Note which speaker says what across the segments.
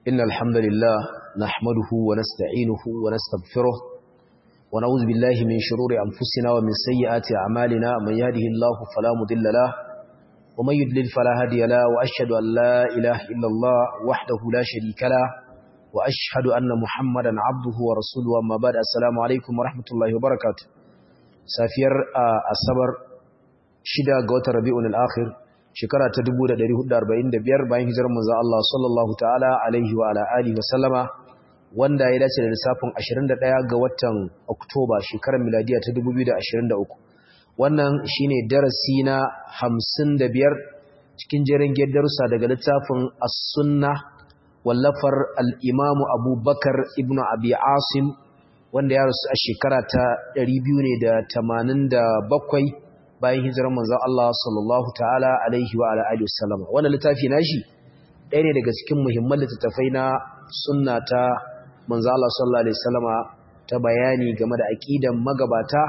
Speaker 1: إن الحمد لله نحمده ونستعينه ونستغفره ونعوذ بالله من شرور أنفسنا ومن سيئات أعمالنا من يهده الله فلا مضل له ومن يضلل فلا هادي له وأشهد أن لا إله إلا الله وحده لا شريك له وأشهد أن محمدا عبده ورسوله أما بعد السلام عليكم ورحمة الله وبركاته سافير الصبر شدا قوت ربيع الآخر shekara ta 1445 bayan hijirar manzon Allah sallallahu ta'ala alaihi wa ala alihi wa sallama wanda ya dace da lissafin 21 ga watan Oktoba shekarar miladiya ta 2023 wannan shine darasi na 55 cikin jerin darussa daga littafin As-Sunnah wallafar al-Imam Abu Bakar ibn Abi Asim wanda ya rasu a shekara ta 287 bayan hijirar manzon Allah sallallahu ta'ala alaihi wa ala alihi wasallam wannan littafi nashi ɗaya ne daga cikin muhimman littattafai na sunna ta manzon Allah sallallahu alaihi wasallama ta bayani game da aqidan magabata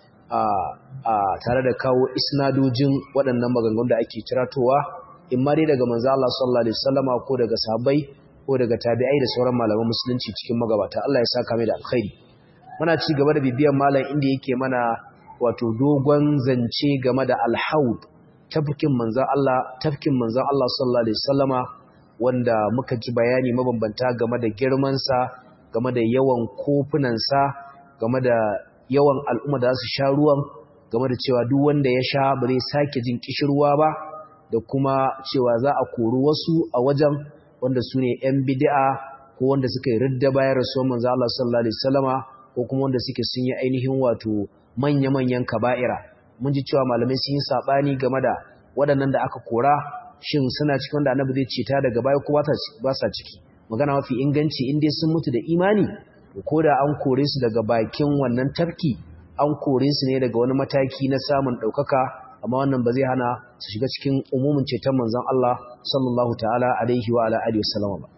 Speaker 1: a tare da kawo isnadojin waɗannan maganganun da ake tiratowa in ma dai daga manzon Allah sallallahu alaihi wasallama ko daga sahabbai ko daga tabi'ai da sauran malaman musulunci cikin magabata Allah ya saka mai da alkhairi muna ci gaba da bibiyan malam inda yake mana wato dogon zance game da alhaud tafkin manzan Allah tafkin manzan Allah sallallahu alaihi wasallama wanda muka ji bayani mabambanta game da girman sa game da yawan kofunan sa game da yawan al'umma da su sha ruwan game da cewa duk wanda ya sha ba zai sake jin kishirwa ba da kuma cewa za a kori wasu a wajen wanda su ne yan bid'a ko wanda suka yi ridda bayan rasuwar manzan Allah sallallahu alaihi wasallama ko kuma wanda suke sun yi ainihin wato manya-manyan kaba'ira mun ji cewa malamai sun yi saɓani game da waɗannan da aka kora shin suna cikin wanda annabi zai ceta daga baya ko ba sa ciki magana mafi inganci in dai sun mutu da imani ko da an kore su daga bakin wannan tafki an kore su ne daga wani mataki na samun ɗaukaka amma wannan ba zai hana su shiga cikin umumin ceton manzon Allah sallallahu ta'ala alaihi wa ala alihi wasallam ba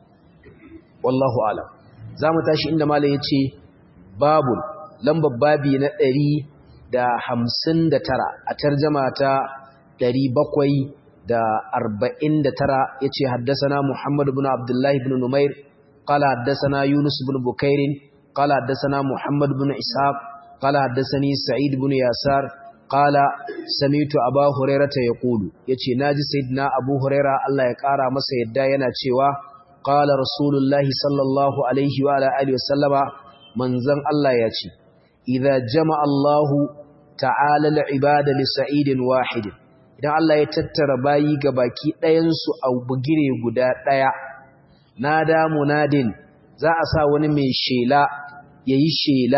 Speaker 1: wallahu a'lam za mu tashi inda malam ya ce babul lambar babi na ɗari da hamsin da tara a tarjama ta ɗari bakwai da arba'in da tara ya ce haddasana Muhammadu bin Abdullahi bin Numair, ƙala haddasana Yunus bin Bukairin, ƙala haddasana Muhammad bin Ishaq, ƙala haddasani Sa'id bin Yasar, ƙala Samitu Aba Huraira ta ya ƙulu, ya ce, Na ji Sayyidina Abu Huraira Allah ya ƙara masa yadda yana cewa, ƙala Rasulullahi sallallahu Alaihi wa Alaihi wasallama, manzan Allah ya ce, idza jama Allahu ta'ala al'ibada li sa'idin wahid idan Allah ya tattara bayi ga baki ɗayan su a bugire guda ɗaya nada munadin za a sa wani mai shela yayi shela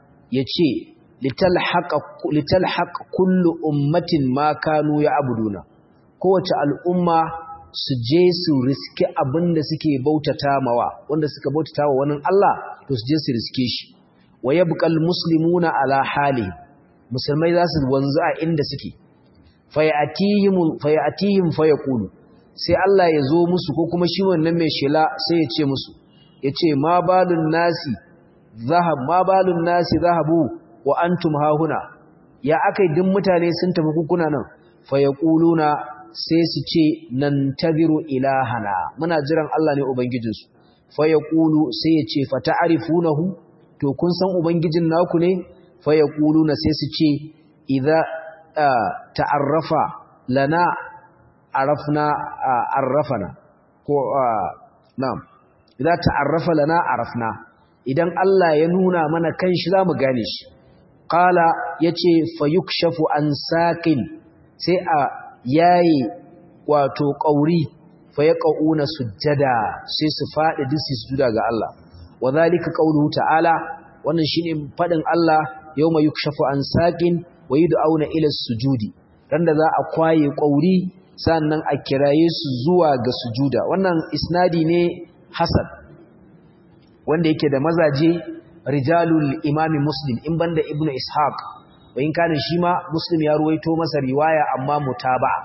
Speaker 1: yace litalhaqa litalhaq kullu ummatin ma kanu ya'buduna kowace al'umma su je su riske abinda suke bautata mawa wanda suka bautata wa wani Allah to su je su riske shi wa yabqal muslimuna ala hali musulmai za su wanzu a inda suke fayatihim fayatihim fayaqulu sai Allah ya zo musu ko kuma shi wannan mai shela sai ya ce musu yace ma balun nasi zahab ma balun nasi zahabu wa antum hahuna ya akai din mutane sun tafi kukuna nan fayaquluna sai su ce nan tabiru ilahana muna jiran Allah ne ubangijinsu fayaqulu sai ya ce fata'rifunahu to kun san ubangijin naku ne fa yaquluna sai su ce idza ta'arrafa lana arafna arrafana ko na'am idza ta'arrafa lana arafna idan Allah ya nuna mana kanshi zamu gane shi qala yace fayukshafu an saqin sai a yayi wato qauri fa yaquna sujjada sai su fadi disi sujuda ga Allah wa zalika qawluhu ta'ala wannan shine fadin Allah yawma yukshafu an saqin wa yud'auna ila sujudi randa za a kwaye kauri sannan a kiraye su zuwa ga sujuda wannan isnadi ne hasan wanda yake da mazaje rijalul imami muslim in banda ibnu ishaq wa in kana shi ma muslim ya ruwaito masa riwaya amma mutaba'a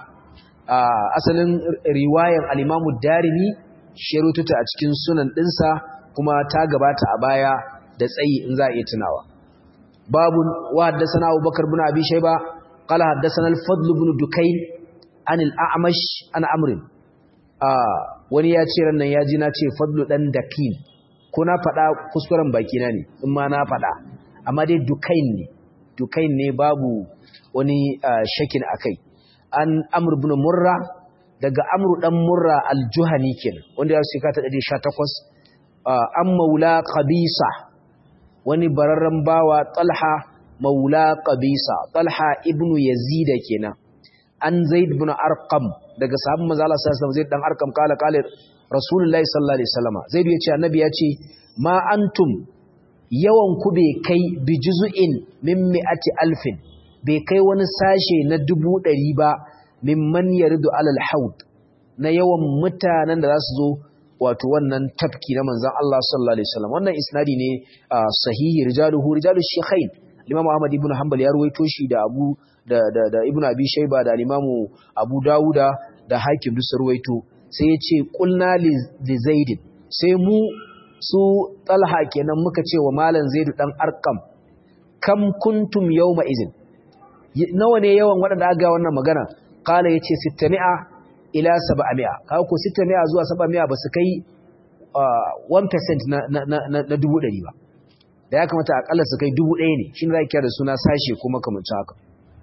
Speaker 1: asalin riwayan al-imamu darimi shi rututa a cikin sunan dinsa kuma ta gabata a baya da tsayi in za a iya tunawa babun wa haddathana Abubakar ibn Abi Shayba qala haddathana al-Fadl ibn Dukayn an al-A'mash an Amr wani ya ce ran nan ya ji na ce fadlu dan dakin ko na faɗa kuskuren baki na ne in ma na faɗa amma dai dukain ne dukain ne babu wani shakin akai an amr ibn murra daga amru dan murra al-juhani kenan wanda ya shekara ta 118 an maula qabisa wani bararren bawa talha maula qabisa talha ibnu yazid kenan an zaid ibn arqam daga sahabban manzo Allah sallallahu alaihi wasallam zaid dan arqam kala kala rasulullahi sallallahu alaihi wasallam zaid yace annabi yace ma antum yawan ku bai kai bi juz'in min mi'ati alfin bai kai wani sashe na dubu ɗari ba mimman yardu alal haud na yawan mutanen da za su zo wato wannan tafki na manzon Allah sallallahu alaihi wasallam wannan isnadi ne sahihi rijaluhu rijalush shaykhain Imam Ahmad ibn Hanbal ya ruwaito shi da Abu da da, da Ibn Abi Shayba da Imam Abu Dawuda da Hakim duk ruwaito sai ya ce qulna li Zaid sai mu su Talha kenan muka ce wa Malam Zaid dan Arqam kam kuntum yawma izin nawa ne yawan waɗanda aka ga wannan magana qala yace 600 ila 700 kaga ko 600 zuwa 700 ba su kai 1% na na na, na dubu ɗari ba da ya kamata akalla su kai dubu ɗaya ne shi ne za da suna sashe kuma kamancin haka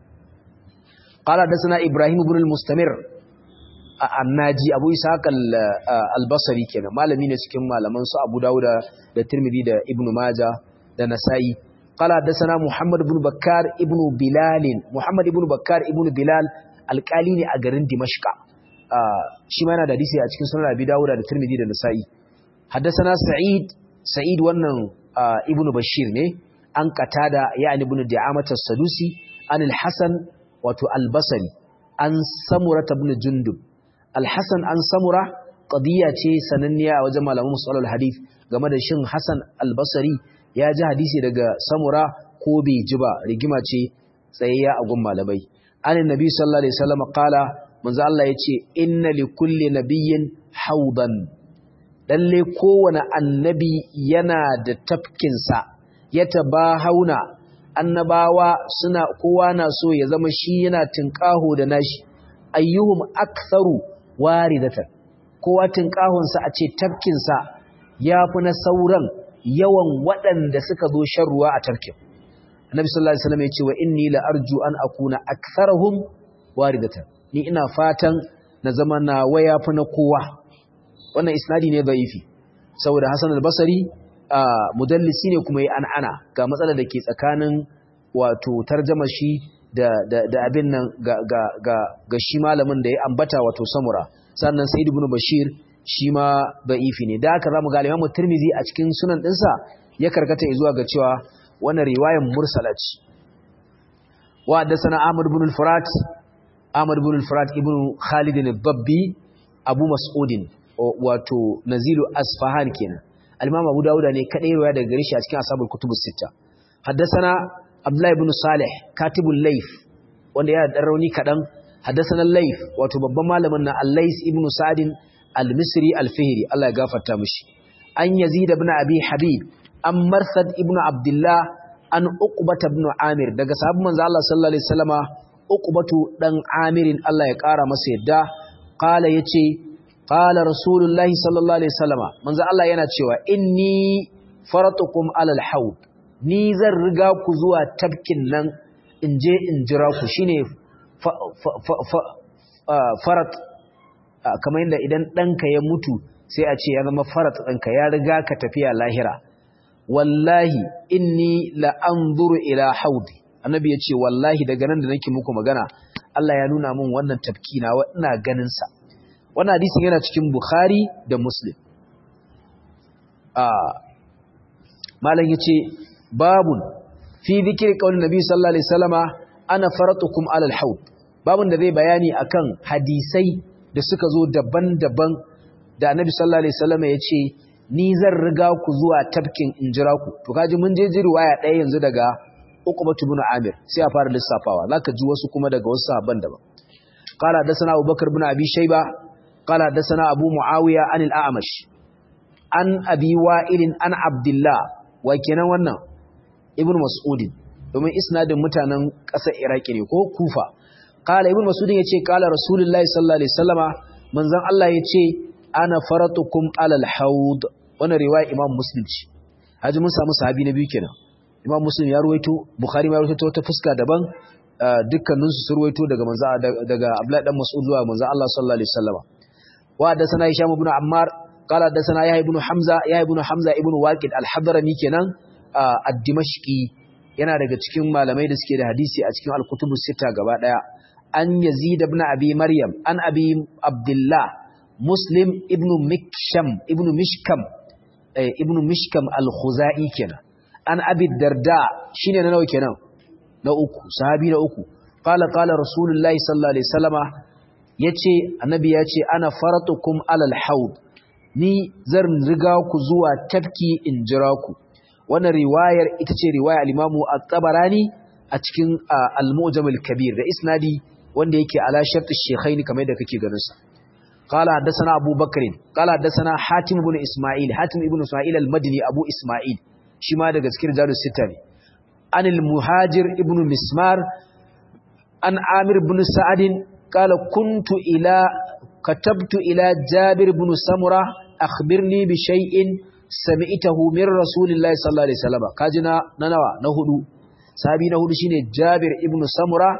Speaker 1: qala da suna ibrahim ibn al-mustamir annaji abu ishaq al-basri kenan malami ne cikin malaman su abu dauda da tirmidhi da ibn maja da nasai qala da sana muhammad ibn bakkar ibn bilal muhammad ibn bakkar ibn bilal alƙali ne a garin dimashqa shi ma yana da hadisi a cikin sunan abi dauda da tirmidhi da nasai haddathana sa'id sa'id wannan ibn bashir ne an qatada yani ibn di'amat as-sadusi an al-hasan wato al-basri an samura ibn jundub al-hasan an samura qadiya ce sananniya a wajen malaman musalul hadith game da shin hasan al-basri ya ji hadisi daga samura ko bai ji ba rigima ce tsayayya a gun malamai an annabi sallallahu alaihi wasallam qala manzo Allah yace inna li kulli nabiyyin haudan lalle kowane annabi yana da tafkinsa ya taba hauna annabawa suna kowa na so ya zama shi yana tinkaho da nashi ayyuhum aktharu waridatan kowa tinkahonsa a ce tafkinsa yafi na sauran yawan waɗanda suka zo shan ruwa a tafkin annabi sallallahu alaihi wasallam ya ce wa inni la arju an akuna aktharuhum waridatan ni ina fatan na zama na waya fi na kowa wannan isnadi ne dhaifi saboda Hassan al-Basri mudallisi ne kuma yi an'ana ga matsalar da ke tsakanin wato tarjama shi da da da abin nan ga ga ga ga shi malamin da ya ambata wato Samura sannan Said ibn Bashir shi ma dhaifi ne da haka zamu ga Imam Tirmidhi a cikin sunan dinsa ya karkata zuwa ga cewa wannan riwayar mursala ce wa haddathana Ahmad ibn al-Furat Ahmad ibn al-Furat ibn Khalid al-Dabbi Abu Mas'udin wato nazilu asfahan kenan al-imam abu dauda ne kadai riwaya daga gare shi a cikin ashabul kutubus sita haddathana abdullahi ibn salih katibul layth wanda ya dan rauni kadan haddathana layth wato babban malamin na al-lays ibn sa'd al-misri al-fihri Allah ya gafarta mishi an yazid ibn abi habib an marsad ibn abdullah an uqbata ibn amir daga sahabban manzo Allah sallallahu alaihi wasallama uqbatu dan amirin Allah ya kara masa yadda qala yace qala rasulullahi sallallahu alaihi wasallama manzo Allah yana cewa inni faratukum alal haud ni zan riga ku zuwa tabkin nan in je in jira ku shine farat kamar yadda idan ɗanka ya mutu sai a ce ya zama farat ɗanka ya riga ka tafiya lahira wallahi inni la anzuru ila haudi annabi ya ce wallahi daga nan da nake muku magana Allah ya nuna min wannan tafki na ina ganin sa wannan hadisin yana cikin Bukhari da Muslim ah malam yace babun fi dhikri qaulin nabi sallallahu alaihi wasallama ana faratukum alal haud babun da zai bayani akan hadisai da suka zo daban-daban da annabi sallallahu alaihi wasallama yace ni zan riga ku zuwa tafkin injira ku to kaji mun je ji riwaya ɗaya yanzu daga Uqbah ibn Amir sai a fara lissafawa zaka ji wasu kuma daga wasu sahabban daban qala dasana Abubakar ibn Abi Shayba qala dasana Abu Muawiya an al-A'mash an Abi Wa'il an Abdullah wa kenan wannan Ibn Mas'ud domin isnadin mutanen ƙasar Iraki ne ko Kufa qala Ibn Mas'ud yace qala Rasulullahi sallallahu alaihi wasallama manzon Allah yace ana faratukum alal haud wannan riwaya imam muslim ce haji mun samu sahabi na biyu kenan imam muslim ya ruwaito bukhari ma ya ruwaito ta fuska daban dukkanin su ruwaito daga manzo daga abdullahi dan mas'ud zuwa manzo Allah sallallahu alaihi wasallam wa hadathana hisham ibn ammar qala hadathana yahya ibn hamza yahya ibn hamza ibn waqid al-hadrami kenan ad-dimashqi yana daga cikin malamai da suke da hadisi a cikin al-kutubu sita gaba daya an yazid ibn abi maryam an abi abdullah muslim ibn miksham ibn mishkam ibn mishkam al-khuzai kenan an abi darda shine na nawa kenan na uku sahabi na uku qala qala rasulullahi sallallahu alaihi wasallama yace annabi yace ana faratukum alal haud ni zan riga ku zuwa tafki in jira ku wannan riwayar ita ce riwaya al-imamu at-tabarani a cikin al-mu'jam al-kabir da isnadi wanda yake ala shart ash-shaykhaini kamar da kake ganin sa qala hadathana abu bakr qala hadathana hatim ibn isma'il hatim ibn isma'il al-madini abu isma'il shi ma daga cikin jalus sita ne anil muhajir ibn mismar an amir ibn sa'ad qala kuntu ila katabtu ila jabir ibn samura akhbirni bi shay'in sami'tahu min rasulillahi sallallahu alaihi wasallam kaji na nawa na hudu sahabi na hudu shine jabir ibn samura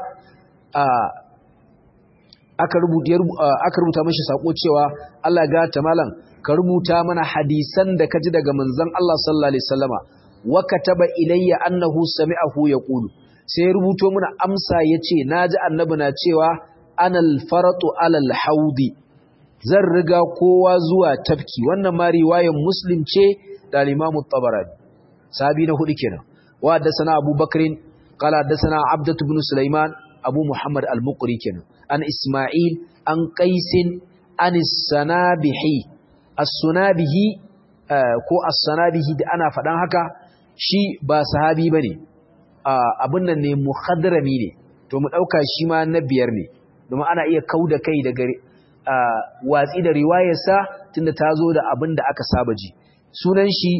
Speaker 1: aka rubuta aka rubuta mishi sako cewa Allah ga ta malam ka rubuta mana hadisan da kaji daga manzon Allah sallallahu alaihi wasallama wa kataba ilayya annahu sami'ahu yaqulu sai ya rubuto mana amsa yace naji annabi na cewa anal faratu alal haudi zan riga kowa zuwa tafki wannan ma riwayar muslim ce da limamu tabarani sahabi na hudu kenan wa haddathana abu bakrin qala haddathana abdatu ibn sulaiman abu muhammad al-muqri kenan an isma'il an qaisin an sanabihi as-sunabihi ko as-sanabihi da ana fadan haka shi ba sahabi bane abun nan ne muhadrami ne to mu dauka shi ma na biyar ne domin ana iya kauda kai daga watsi da riwayarsa tunda ta zo da abin da aka saba ji sunan shi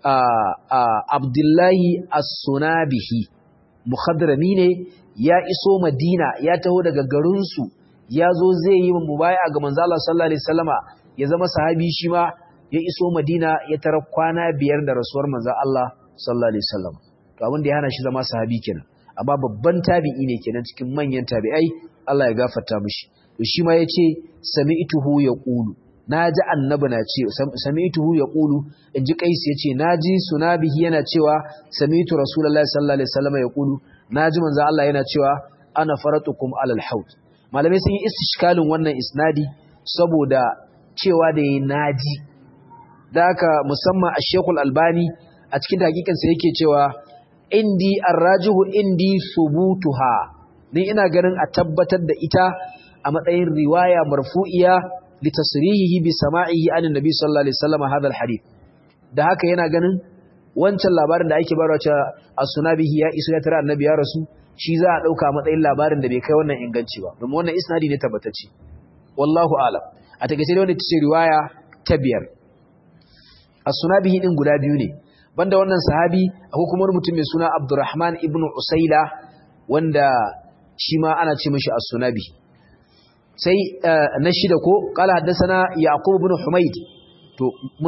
Speaker 1: abdullahi as-sunabihi muhadrami ne ya iso madina ya taho daga garinsu ya zo zai yi mubaya ga manzo Allah sallallahu alaihi wasallama ya zama sahabi shi ma ya iso madina ya tara kwana biyar da rasuwar manzo Allah sallallahu alaihi wasallam to abin da ya hana shi zama sahabi kenan amma babban tabi'i ne kenan cikin manyan tabi'ai Allah ya gafarta mishi to shi ma yace sami'tuhu yaqulu naji annabi na ce sami'tuhu yaqulu inji kais yace naji sunabihi yana cewa sami'tu rasulullahi sallallahu alaihi wasallam yaqulu naji manzo Allah yana cewa ana faratukum alal haut malamai sun yi istishkalin wannan isnadi saboda cewa da yayi naji da haka musamman a Sheikhul Albani a cikin dakikansa yake cewa indi arrajihu indi subutuha ni ina ganin a tabbatar da ita a matsayin riwaya marfu'iya li tasrihihi bi sama'ihi anin nabi sallallahu alaihi wasallam hadal hadith da haka yana ganin wancan labarin da ake bayarwa cewa as-sunabihi ya iso ya tara annabi ya rasu shi za a dauka matsayin labarin da bai kai wannan inganci ba domin wannan isnadi ne tabbatacce wallahu a'lam a takeice dai wannan ce riwaya ta biyar as-sunabihi din guda biyu ne banda wannan sahabi akwai kuma wani mutum mai suna Abdurrahman ibn Usaila wanda shi ma ana ce mishi as-sunabi sai na shida ko qala haddathana Yaqub ibn Humayd to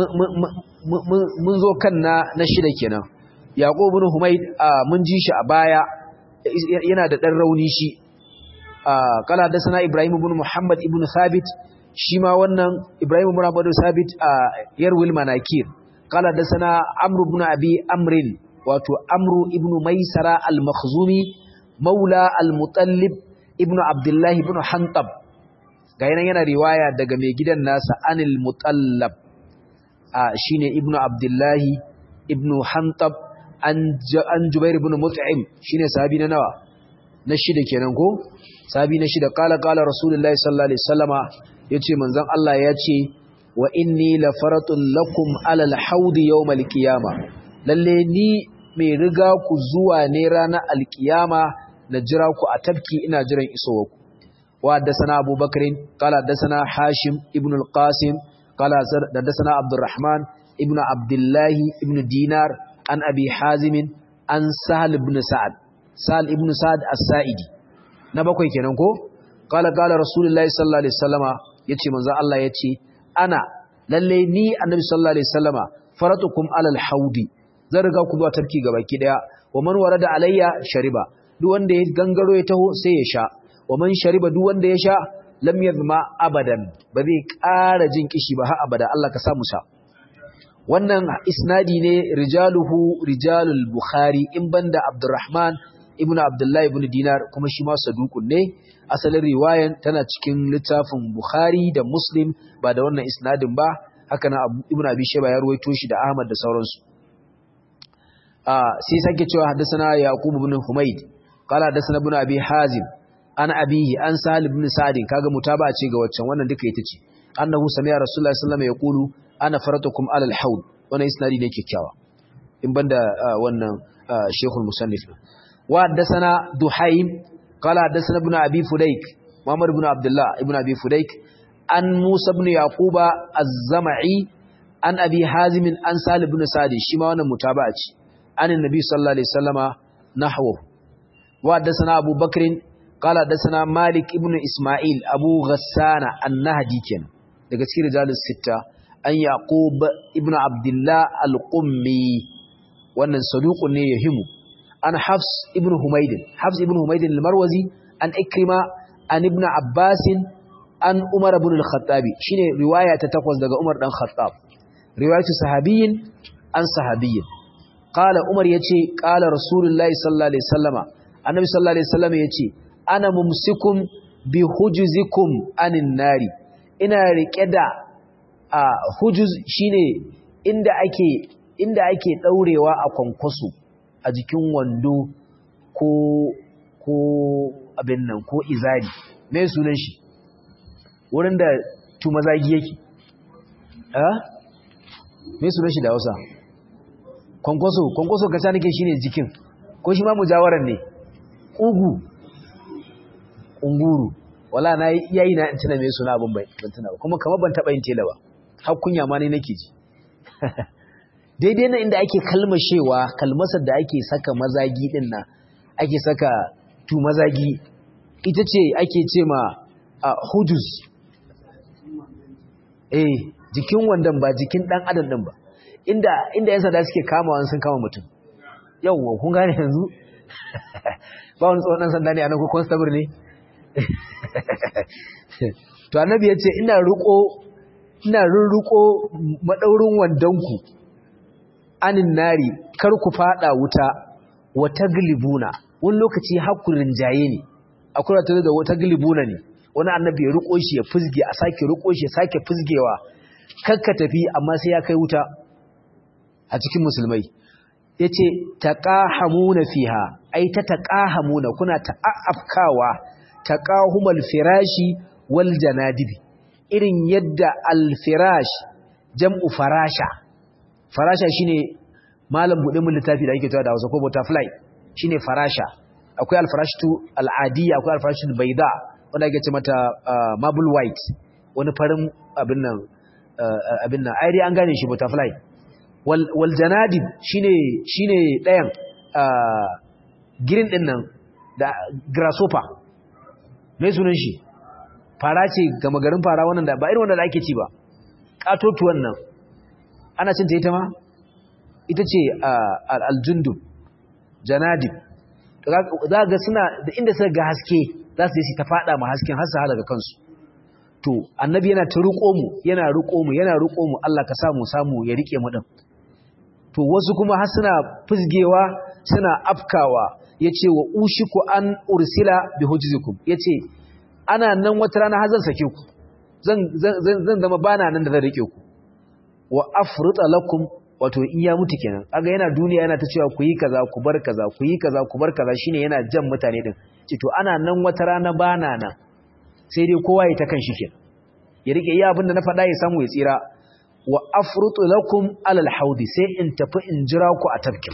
Speaker 1: mun zo kan na na shida kenan Yaqub ibn Humayd mun ji shi a baya yana da dan rauni shi qala haddathana Ibrahim ibn Muhammad ibn Thabit shi ma wannan Ibrahim ibn Muhammad ibn Thabit yarwil manakir قال حدثنا عمرو بن ابي امر واتو عمرو ابن ميسرة المخزومي مولى المطلب ابن عبد الله ابن حنطب gayinan yana riwaya daga mai gidan nasa anil mutallab a shine ibnu abdullahi ibnu hantab an jubair ibn mut'im shine sahabi na nawa na shida kenan ko sahabi na shida qala qala rasulullahi sallallahu alaihi wasallama yace manzon Allah yace wa inni la faratun lakum alal haudi yawmal qiyama lalle ni mai riga ku zuwa ne ranar alkiyama na jira ku a tafki ina jiran isowa ku wa haddathana abubakar qala haddathana hashim ibn al-qasim qala haddathana abdurrahman ibn abdullah ibn dinar an abi hazim an sahal ibn sa'ad sahal ibn sa'ad as-sa'idi na bakwai kenan ko qala qala rasulullahi sallallahu alaihi wasallama yace manzo Allah yace ana lalle ni annabi sallallahu alaihi wasallama faratukum alal haudi zan riga ku zuwa tarki gabaki daya wa man warada alayya shariba duk wanda ya gangaro ya taho sai ya sha wa man shariba duk wanda ya sha lam yadma abadan ba zai ƙara jin kishi ba har abada Allah ka samu sa wannan isnadi ne rijaluhu rijalul bukhari in banda abdurrahman ibn abdullahi ibn dinar kuma shi ma saduqun ne asalin riwayan tana cikin littafin bukhari da muslim ba da wannan isnadin ba haka na ibn abi shayba ya ruwaito shi da ahmad da sauransu ah sai sake cewa haddathana yaqub ibn humayd qala haddathana ibn abi hazim an abihi an sahal ibn sa'd kaga mutaba ce ga waccan wannan duka ita ce annahu sami'a rasulullahi sallallahu alaihi wasallam yaqulu ana faratukum alal haud wannan isnadi ne kikkiawa in banda wannan shaykhul musannif wa haddathana duhaim qala haddathana ibn abi fudayk muhammad ibn abdullah ibn abi fudayk an musa ibn yaquba az-zam'i an abi hazim an salih ibn sa'd shi ma wannan mutaba'a ce an annabi sallallahu alaihi wasallama nahwu wa haddathana abu bakr qala haddathana malik ibn isma'il abu ghassana an-nahdi kenan daga cikin rijalus sitta an yaqub ibn abdullah al-qummi wannan saduqun ne yahimu an hafs ibn humayd hafs ibn humayd al-marwazi an ikrima an ibn abbas an umar ibn al-khattab shine riwaya ta takwas daga umar dan khattab riwayatu sahabiyyin an sahabiyyin qala umar yace qala rasulullahi sallallahu alaihi wasallama annabi sallallahu alaihi wasallama yace ana mumsikum bi hujuzikum anin nari ina rike da a hujuz shine inda ake inda ake daurewa a kwankwaso a jikin wando ko ko abin nan ko izari me sunan shi wurin da tumazagi yake eh me sunan shi da Hausa kwankwaso kwankwaso kaca nake shine jikin ko shi ma mujawaran ne ugu unguru wala na yayi na tuna me suna abin bai ban tuna ba kuma kamar ban taba yin tela ba har kunya ma ne nake ji daidai na inda ake kalmashewa kalmasar da ake saka mazagi din nan ake saka tu mazagi ita ce ake ce ma hudus eh jikin wandan ba jikin dan adam din ba inda inda yan sanda suke kama wani sun kama mutum yawwa kun gane yanzu ba wani tsohon dan sanda ne anan ko constable ne to annabi ya ce ina riko ina rurruko madaurin wandanku anin nari kar ku fada wuta wata gilibuna wani lokaci hakurin jaye ne akwai ta da wata gilibuna ne wani annabi ya riko shi ya fizge a sake riko shi ya sake fizgewa kakka tafi amma sai ya kai wuta a cikin musulmai yace taqahamuna fiha ai ta taqahamuna kuna ta'afkawa taqahumal firashi wal janadibi irin yadda al firash jam'u farasha farasha shine malam bude mun littafi da ake tawa da Hausa ko butterfly shine farasha akwai al farashtu al adiyya akwai al farashtu bayda wanda ake ce mata marble white wani farin abin nan abin nan ai dai an gane shi butterfly wal wal janadib shine shine dayan green din nan da grasshopper mai sunan shi fara ce gama garin fara wannan da ba irin wanda da ake ci ba katotuwan nan ana cinta ita ma ita ce aljundub janadib za ga suna da inda suka ga haske za su yi ta fada ma hasken har su halaka kansu to annabi yana ta riko mu yana riko mu yana riko mu Allah ka samu samu ya rike mu din to wasu kuma har suna fusgewa suna afkawa yace wa ushiku an ursila bi hujzikum yace ana nan wata rana har zan sake ku zan zan zama bana nan da zan rike ku wa afruta lakum wato in ya mutu kenan kaga yana duniya yana ta cewa ku yi kaza ku bar kaza ku yi kaza ku bar kaza shine yana jan mutane din ce to ana nan wata rana bana nan sai dai kowa ya ta kan shi kenan ya rike iya abin da na faɗa ya samu ya tsira wa afrutu lakum alal haudi sai in tafi in jira ku a tafkin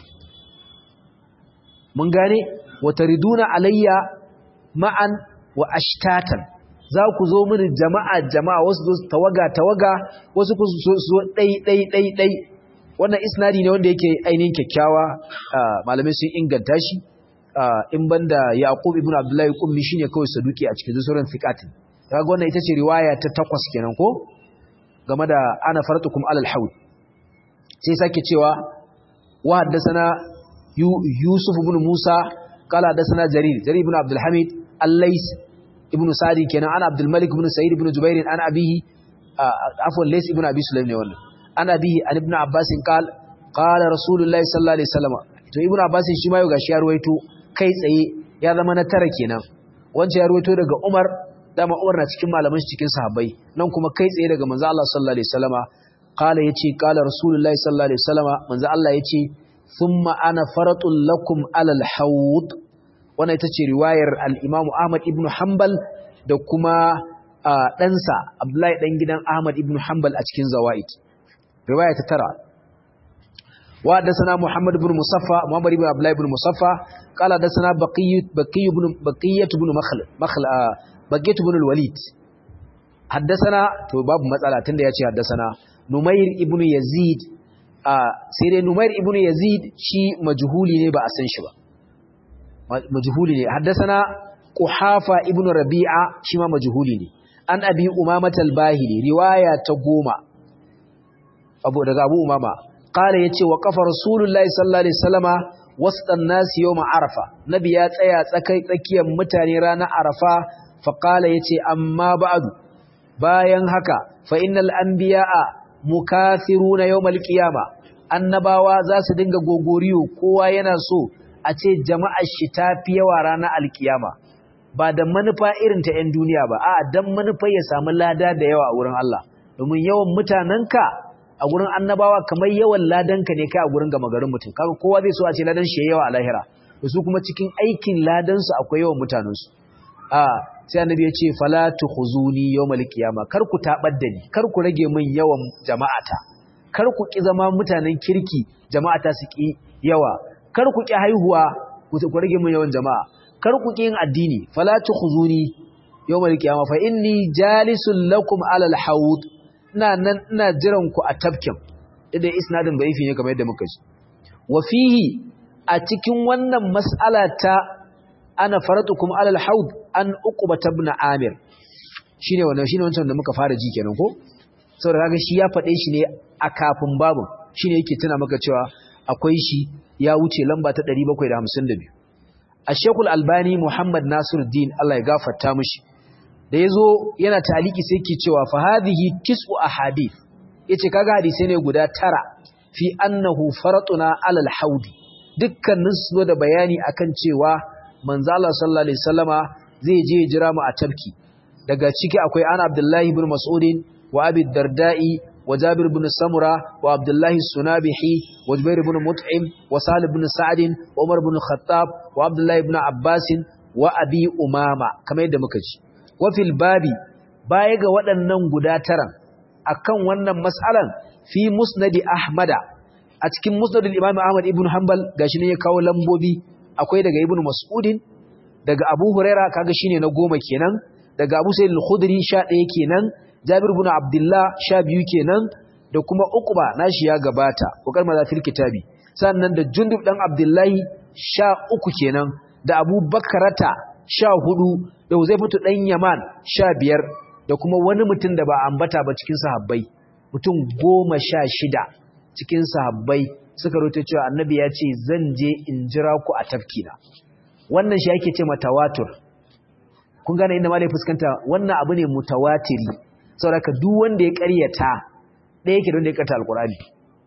Speaker 1: mun gane wa tariduna alayya ma'an wa ashtatan za ku zo mini jama'a jama'a wasu zo tawaga tawaga wasu ku zo dai dai dai dai wannan isnadi ne wanda yake ainihin kyakkyawa malamai sun inganta shi in banda yaqub ibn abdullahi kummi shine kawai saduki a cikin sauran fiqatin kaga wannan ita ce riwaya ta takwas kenan ko game da ana faratukum alal haud sai sake cewa wa haddathana yusuf ibn musa qala haddathana jarir jarir ibn abdul hamid al-lais ibn sa'di kenan ana abdul malik ibn sa'id ibn jubair an abihi afwan lais ibn abi sulaim ne wannan an abihi an ibn abbas qala qala rasulullahi sallallahu alaihi wasallam to ibn abbas shi ma yau gashi ya ruwaito kai tsaye ya zama na tara kenan wancan ya ruwaito daga umar dama umar na cikin malaman shi cikin sahabbai nan kuma kai tsaye daga manzo Allah sallallahu alaihi wasallama qala yace qala rasulullahi sallallahu alaihi wasallama manzo Allah yace thumma ana faratul lakum alal hawd wannan ita ce riwayar al-Imam Ahmad ibn Hanbal da kuma ɗansa Abdullahi dan gidan Ahmad ibn Hanbal a cikin Zawaid riwaya ta tara wa hadathana Muhammad ibn Musaffa Muhammad ibn Abdullah ibn Musaffa qala hadathana Baqiyyu Baqiyyu ibn Baqiyyah ibn Makhl Makhl Baqiyyah ibn al-Walid hadathana to babu matsala tunda yace hadathana Numair ibn Yazid sai dai Numair ibn Yazid shi majhuli ne ba a san shi ba majhuli ne haddasana Quhafa ibn Rabi'a shi ma majhuli ne an Abi Umama al-Bahili riwaya ta goma abu daga Abu Umama qala yace wa qafa Rasulullahi sallallahu alaihi wasallama wastan nas yawm Arafa nabi ya tsaya tsakai tsakiyar mutane ranar Arafa fa qala yace amma ba'du bayan haka fa innal anbiya'a mukathiruna yawmal qiyama annabawa za su dinga gogoriyo kowa yana so a ce jama'ar shi ta fi yawa ranar alkiyama ba da manufa irin ta 'yan duniya ba a dan manufa ya samu lada da yawa a wurin Allah domin yawan mutanenka a gurin annabawa kamar yawan ladanka ne kai a gurin gama garin mutum kaga kowa zai so a ce ladan shi yawa a lahira da su kuma cikin aikin ladansu akwai yawan mutanensu a sai annabi ya ce fala tukhuzuni yawmal qiyama kar ku tabar da ni kar ku rage min yawan jama'ata kar ku ki zama mutanen kirki jama'ata su ki yawa kar ku ki haihuwa ku rage min yawan jama'a kar ku ki yin addini fala tukhuzuni yawmal qiyama fa inni jalisul lakum alal haud ina nan ina jiran ku a tafkin idan isnadin da'ifi ne kamar yadda muka ji wa fihi a cikin wannan mas'ala ta ana faratukum alal haud an uqba ibn amir shine wannan shine wancan da muka fara ji kenan ko saboda kaga shi ya fade shi ne a kafin babu shine yake tuna maka cewa akwai shi ya wuce lamba ta 752 Ash-Sheikh Al-Albani Muhammad Nasiruddin Allah ya gafarta mishi da yazo yana taliki sai yake cewa fa hadhihi tis'u ahadith yace kaga hadisi ne guda tara fi annahu faratuna alal haudi dukkanin su da bayani akan cewa manzo Allah sallallahu alaihi wasallama zai je jira mu a tabki daga ciki akwai ana Abdullahi ibn Mas'udin wa Abi Darda'i wa Jabir ibn Samura wa Abdullahi Sunabihi wa Jubair ibn Mut'im wa Salih ibn Sa'd wa Umar ibn Khattab wa Abdullahi ibn Abbas wa Abi Umama kamar yadda muka ji wa fil babi baya ga waɗannan guda taran akan wannan mas'alan fi musnadi Ahmada a cikin musnadul Imam Ahmad ibn Hanbal gashi ne ya kawo lambobi akwai daga ibnu mas'udin daga abu huraira kaga shine na goma kenan daga abu sayyid al-khudri 11 kenan jabir ibn abdullah 12 kenan da kuma uqba nashi ya gabata kokar maza fil kitabi sannan da jundub dan abdullahi 13 kenan da abu bakarata 14 da huzaifatu dan yaman 15 da kuma wani mutum da ba ambata ba cikin sahabbai mutum 16 cikin sahabbai suka roto cewa annabi ya ce zan je in jira ku a tafkina wannan shi yake ce matawatur kun gane inda malai fuskanta wannan abu ne mutawatiri saboda duk wanda ya ƙaryata ɗaya yake da wanda ya ƙarta alƙur'ani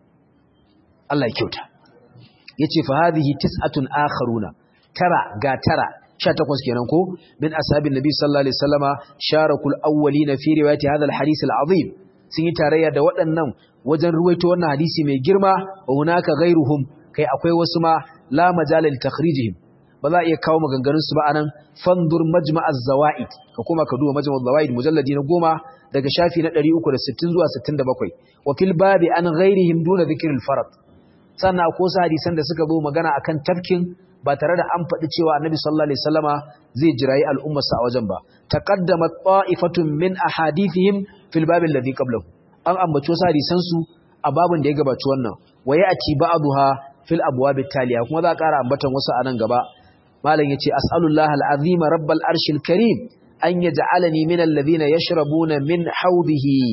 Speaker 1: Allah ya kyauta yace fa hadhihi tis'atun akharuna tara ga tara 18 kenan ko min ashabin nabi sallallahu alaihi wasallama sharakul awwalina fi riwayati hadha alhadith alazim sun yi tarayya da waɗannan wajen ruwaito wannan hadisi mai girma wa hunaka ghairuhum kai akwai wasu ma la majala li takhrijihim ba za a iya kawo maganganun su ba anan fandur majma'az zawaid ka kuma ka duba majma'az zawaid mujalladi na goma daga shafi na 360 zuwa 67 wa fil babi an ghairihim duna dhikril farad sannan akwai wasu hadisan da suka zo magana akan tafkin ba tare da an faɗi cewa annabi sallallahu alaihi wasallama zai jirayi al'ummarsa a wajen ba taqaddamat ta'ifatun min ahadithihim fil babi alladhi qablahu an ambaci wasu hadisan su a babin da ya gabaci wannan waye a ci ba'dha fil abwab taliya kuma za a ƙara ambatan wasu a nan gaba malam yace as'alullahi al'azima rabbal arshil karim an yaj'alani min alladhina yashrabuna min hawdihi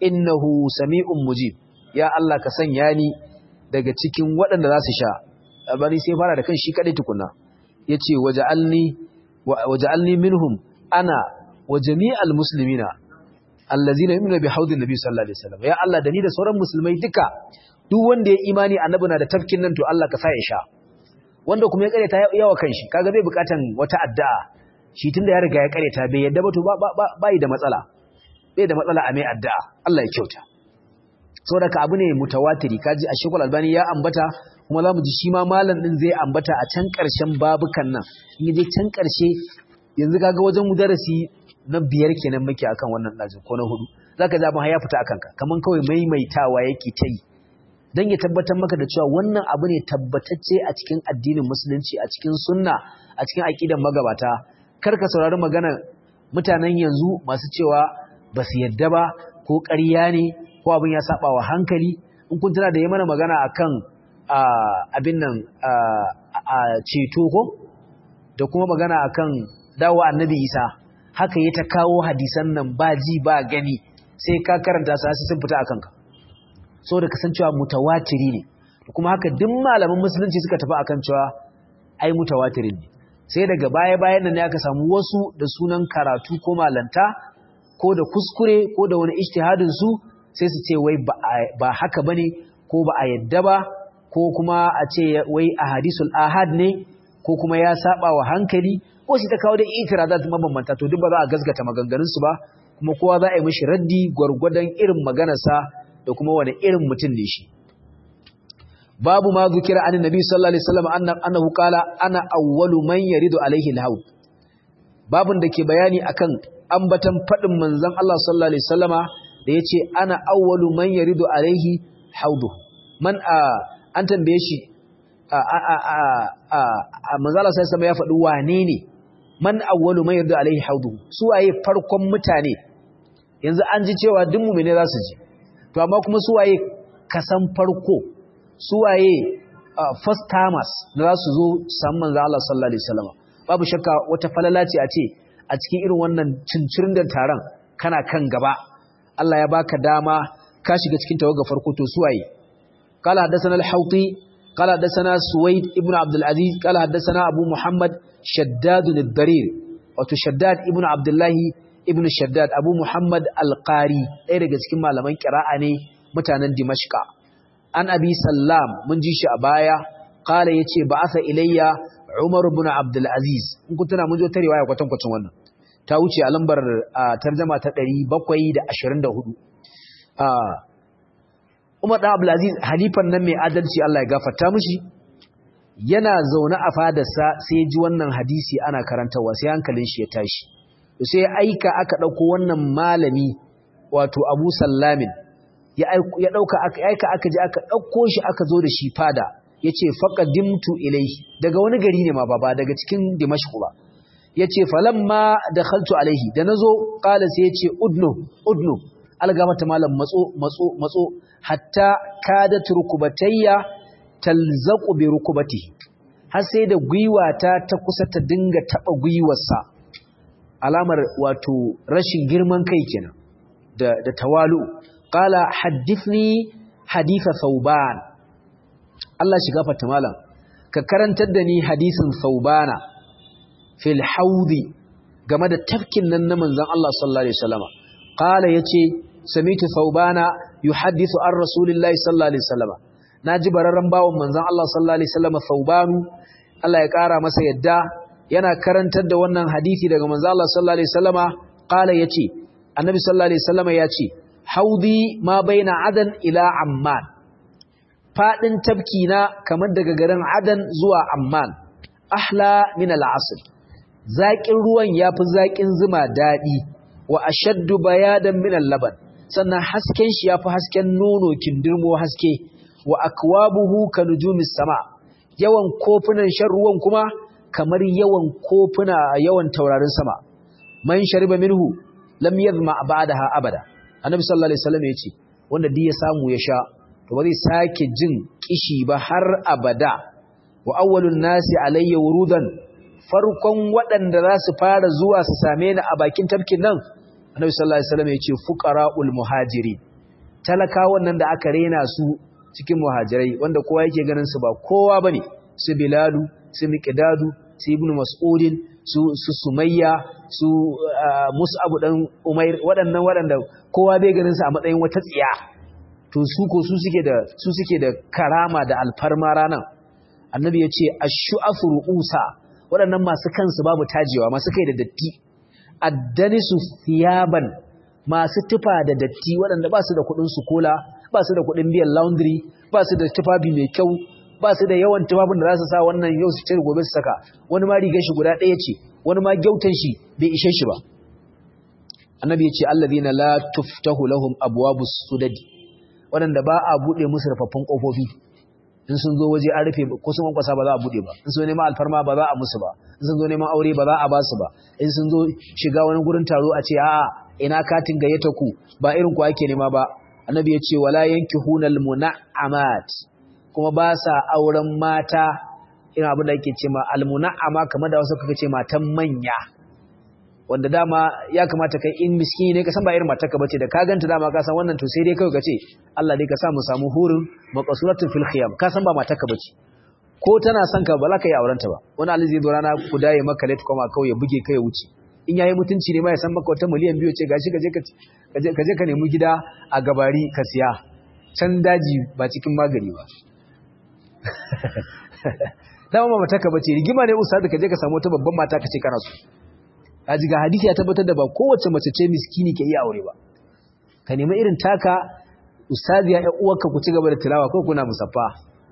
Speaker 1: innahu sami'un mujib ya Allah ka sanya ni daga cikin waɗanda za su sha albani sai fara da kan shi kadai tukunna yace waja'alni waja'alni minhum ana wa jami'al muslimina allazina yu'minu bi haudin nabi sallallahu alaihi wasallam ya Allah da ni da sauran musulmai duka duk wanda ya imani annabi na da tafkin nan to Allah ka sa ya sha wanda kuma ya kareta yawa kanshi kaga bai bukatan wata addu'a shi tunda ya riga ya kareta bai yadda ba to ba yi da matsala bai da matsala a mai addu'a Allah ya kyauta saboda ka abu ne mutawatiri kaji a shekul albani ya ambata kuma za mu ji shi ma malam din zai ambata a can karshen babukan nan in je can karshe yanzu kaga wajen darasi na biyar kenan muke akan wannan dajin ko na hudu zaka ji abin ya fita akan ka kaman kawai maimaitawa yake ta yi dan ya tabbatar maka da cewa wannan abu ne tabbatacce a cikin addinin musulunci a cikin sunna a cikin aqidan magabata kar ka saurari magana mutanen yanzu masu cewa ba su yadda ba ko ƙarya ne ko abin ya saba wa hankali in kun tana da yi mana magana akan abin nan a ceto ko da kuma magana akan dawo annabi isa haka ya ta kawo hadisan nan ba ji ba gani sai ka karanta su sai sun fita akan ka so da kasancewa mutawatiri ne kuma haka duk malaman musulunci suka tafi akan cewa ai mutawatirin ne sai daga baya bayan nan ne aka samu wasu da sunan karatu ko malanta ko da kuskure ko da wani ijtihadin su sai su ce wai ba haka bane ko ba a yadda ba ko kuma a ce wai ahadisul ahad ne ko kuma ya saba wa hankali ko shi ta kawo da itirazat mabambanta to duk ba za a gasgata maganganun su ba kuma kowa za a yi mishi raddi gwargwadon irin maganarsa da kuma wani irin mutum ne shi babu ma zukira an nabi sallallahu alaihi wasallam annahu qala ana awwalu man yaridu alaihi alhaud babun da ke bayani akan ambatan fadin manzon Allah sallallahu alaihi wasallama da yace ana awwalu man yaridu alaihi haudu man a an tambaye shi a a a a manzon Allah sallallahu alaihi ya faɗi wane ne man awwalu man yaridu alaihi haudu su waye farkon mutane yanzu an ji cewa duk mu'mine za su ji to amma kuma su waye kasan farko su waye first timers da za su zo samu manzo Allah sallallahu alaihi wasallam babu shakka wata falala ce a ce a cikin irin wannan cincirin da taron kana kan gaba Allah ya baka dama ka shiga cikin tawaga farko to su waye qala hadathana al-hawti qala hadathana suwaid ibn abd al-aziz qala hadathana abu muhammad shaddad al-darir wato shaddad ibn abdullah ibn shaddad abu muhammad al-qari ɗaya daga cikin malaman qira'a ne mutanen dimashqa an abi sallam mun ji shi a baya kala yace ba'atha ilayya umar ibn abdul aziz in kun tana mun zo ta riwaya kwatan kwacin wannan ta wuce a lambar tarjuma ta 724 umar dan abdul aziz halifan nan mai adalci Allah ya gafarta mishi yana zaune a fadarsa sai ya ji wannan hadisi ana karantawa sai hankalin shi ya tashi sai aika aka dauko wannan malami wato abu sallamin ya ɗauka aika aka ji aka ɗauko shi aka zo da shi fada ya ce faƙadimtu ilai daga wani gari ne ma ba daga cikin dimashku ba ya ce falamma da khaltu alaihi da na zo ƙala sai ya ce udno udno algamata malam matso matso matso hatta kada turkubatayya talzaqu bi rukubati har sai da gwiwata ta kusa ta dinga taba gwiwarsa alamar wato rashin girman kai kenan da da tawalu قال حدثني حديث ثوبان الله shiga fata malam ka karantar da ni hadisin Thawbana fil haudi game da tafkin nan na manzon Allah sallallahu alaihi wasallam qala yace samitu Thawbana yuhaddithu an rasulillahi sallallahu alaihi wasallam naji bararran bawon manzon Allah sallallahu alaihi wasallam Thawbanu Allah ya kara masa yadda yana karantar da wannan hadisi daga manzon Allah sallallahu alaihi wasallama qala yace annabi sallallahu alaihi wasallama yace haudi ma baina adan ila amman fadin tabki na kamar daga garin adan zuwa amman ahla min al'asr zaƙin ruwan yafi zaƙin zuma daɗi wa ashaddu bayadan min al-laban sannan hasken shi yafi hasken nono kindirmo haske wa akwabuhu ka nujumis sama yawan kofunan shan ruwan kuma kamar yawan kofuna yawan taurarin sama man shariba minhu lam yadhma ba'daha abada annabi sallallahu alaihi wasallam yace wanda duk ya samu ya sha to ba zai sake jin kishi ba har abada wa awwalun nasi alayya wurudan farkon waɗanda za su fara zuwa su same ni a bakin tafkin nan annabi sallallahu alaihi wasallam yace fuqara'ul muhajirin talakawan nan da aka rena su cikin muhajirai wanda kowa yake ganin su ba kowa bane su bilalu su miqdadu su ibnu mas'udin su su sumayya su mus'ab dan umair waɗannan waɗanda kowa bai ganin su a matsayin wata tsiya to su ko su suke da su suke da karama da alfarma ranan annabi ya ce ash-shu'afu ru'usa waɗannan masu kansu babu tajewa masu kai da datti addanisu thiyaban masu tufa da datti waɗanda ba su da kuɗin su kola ba su da kuɗin biyan laundry ba su da tufafi mai kyau ba su da yawan tufafin da za su sa wannan yau su cire gobe su saka wani ma rigar shi guda ɗaya ce wani ma gyautan shi bai ishe shi ba annabi ya ce allazina la tuftahu lahum abwabus sudadi waɗanda ba a buɗe musu rufaffun ƙofofi in sun zo waje an rufe ko sun kwankwasa ba za a buɗe ba in sun zo neman alfarma ba za a musu ba in sun zo neman aure ba za a ba su ba in sun zo shiga wani gurin taro a ce a'a ina katin gayyata ku ba irin ku ake nema ba annabi ya ce wala yankihunal muna'amat kuma ba sa auren mata irin abin da ake ce ma almuna'ama kamar da wasu kuka ce matan manya wanda dama ya kamata kai in miskini ne ka san ba irin matarka bace da ka ganta dama ka san wannan to sai dai kai ka ce Allah dai ka sa mu samu hurin maqsuratun fil khiyam ka san ba matarka bace ko tana son ka ba za ka yi auren ta ba wani alizi zo rana ku daye maka late koma kawai ya buge kai ya wuce in yayi mutunci ne ma ya san maka wata miliyan biyu ce gashi kaje ka je ka nemi gida a gabari ka siya can daji ba cikin magani ba dama ba matarka bace rigima ne ustaz ka je ka samu wata babban mata ka ce kana so kaji ga hadisi ya tabbatar da ba kowace mace ce miskini ke iya aure ba ka nemi irin taka ustaziya ya uwarka ku ci gaba da tilawa ko kuna musaffa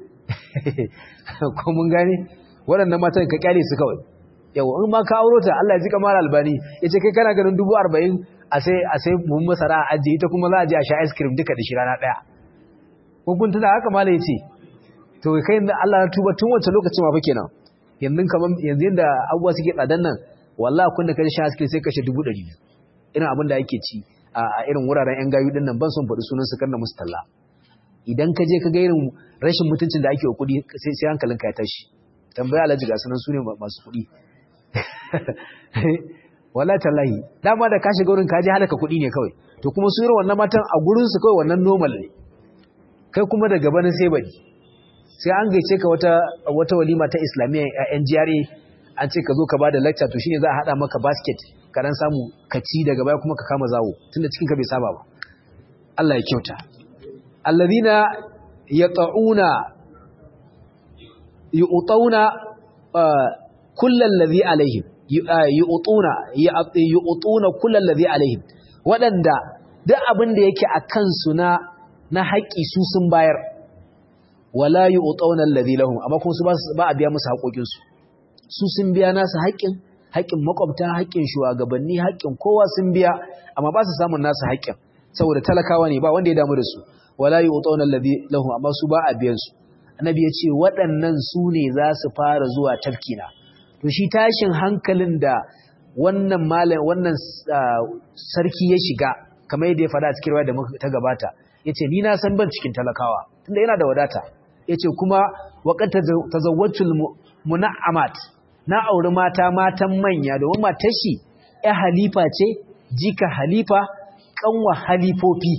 Speaker 1: ko mun gane waɗannan matan ka kyale su kawai yawa in ma ka auro ta Allah ya ji kamar albani yace kai kana ganin dubu arba'in a sai a sai mun masara a ajiye ita kuma za a je a sha ice cream duka da shi rana ɗaya ko kun tuna haka mala yace to kai Allah na tuba tun wancan lokacin ma fa kenan yanzu kaman yanzu yanda abubuwa suke tsadan nan wallahi kun da kaje shan askirin sai kashe 200 irin abin da ake ci a irin wuraren yan gayu din nan ban son faɗi sunan su kanna musu talla idan ka je ka ga irin rashin mutuncin da ake wa kuɗi sai sai hankalinka ya tashi tambaya alhaji ga sunan su ne masu kuɗi wallahi tallahi dama da ka shiga wurin ka je halaka kuɗi ne kawai to kuma su irin wannan matan a gurin su kawai wannan normal ne kai kuma da gabanin sai bari sai an gaice ka wata wata walima ta islamiyya a NGRA an ce ka zo ka bada lecture to shine za a hada maka basket ka dan samu ka ci daga baya kuma ka kama zawo tunda cikin ka bai saba ba Allah ya kyauta alladhina yata'una yu'tuna kullal ladhi alaihim yu'tuna yu'tuna kullal ladhi alaihim wadanda duk abin da yake akan su na na haƙi su sun bayar wala yu'tuna alladhi lahum amma kuma su ba a biya musu haƙoƙin su su sun biya nasu haƙƙin haƙƙin makwabta haƙƙin shugabanni haƙƙin kowa sun biya amma ba su samun nasu haƙƙin saboda talakawa ne ba wanda ya damu da su wala yu'tuna alladhi lahum amma su ba a biyan su annabi ya ce waɗannan su ne za su fara zuwa tafkina to shi tashin hankalin da wannan malam wannan sarki ya shiga kamar yadda ya faɗa a cikin da ta gabata yace ni na san ban cikin talakawa tunda yana da wadata yace kuma waqat tazawwajul muna'amat na auri mata matan manya domin matar shi ya halifa ce jika halifa kanwa halifofi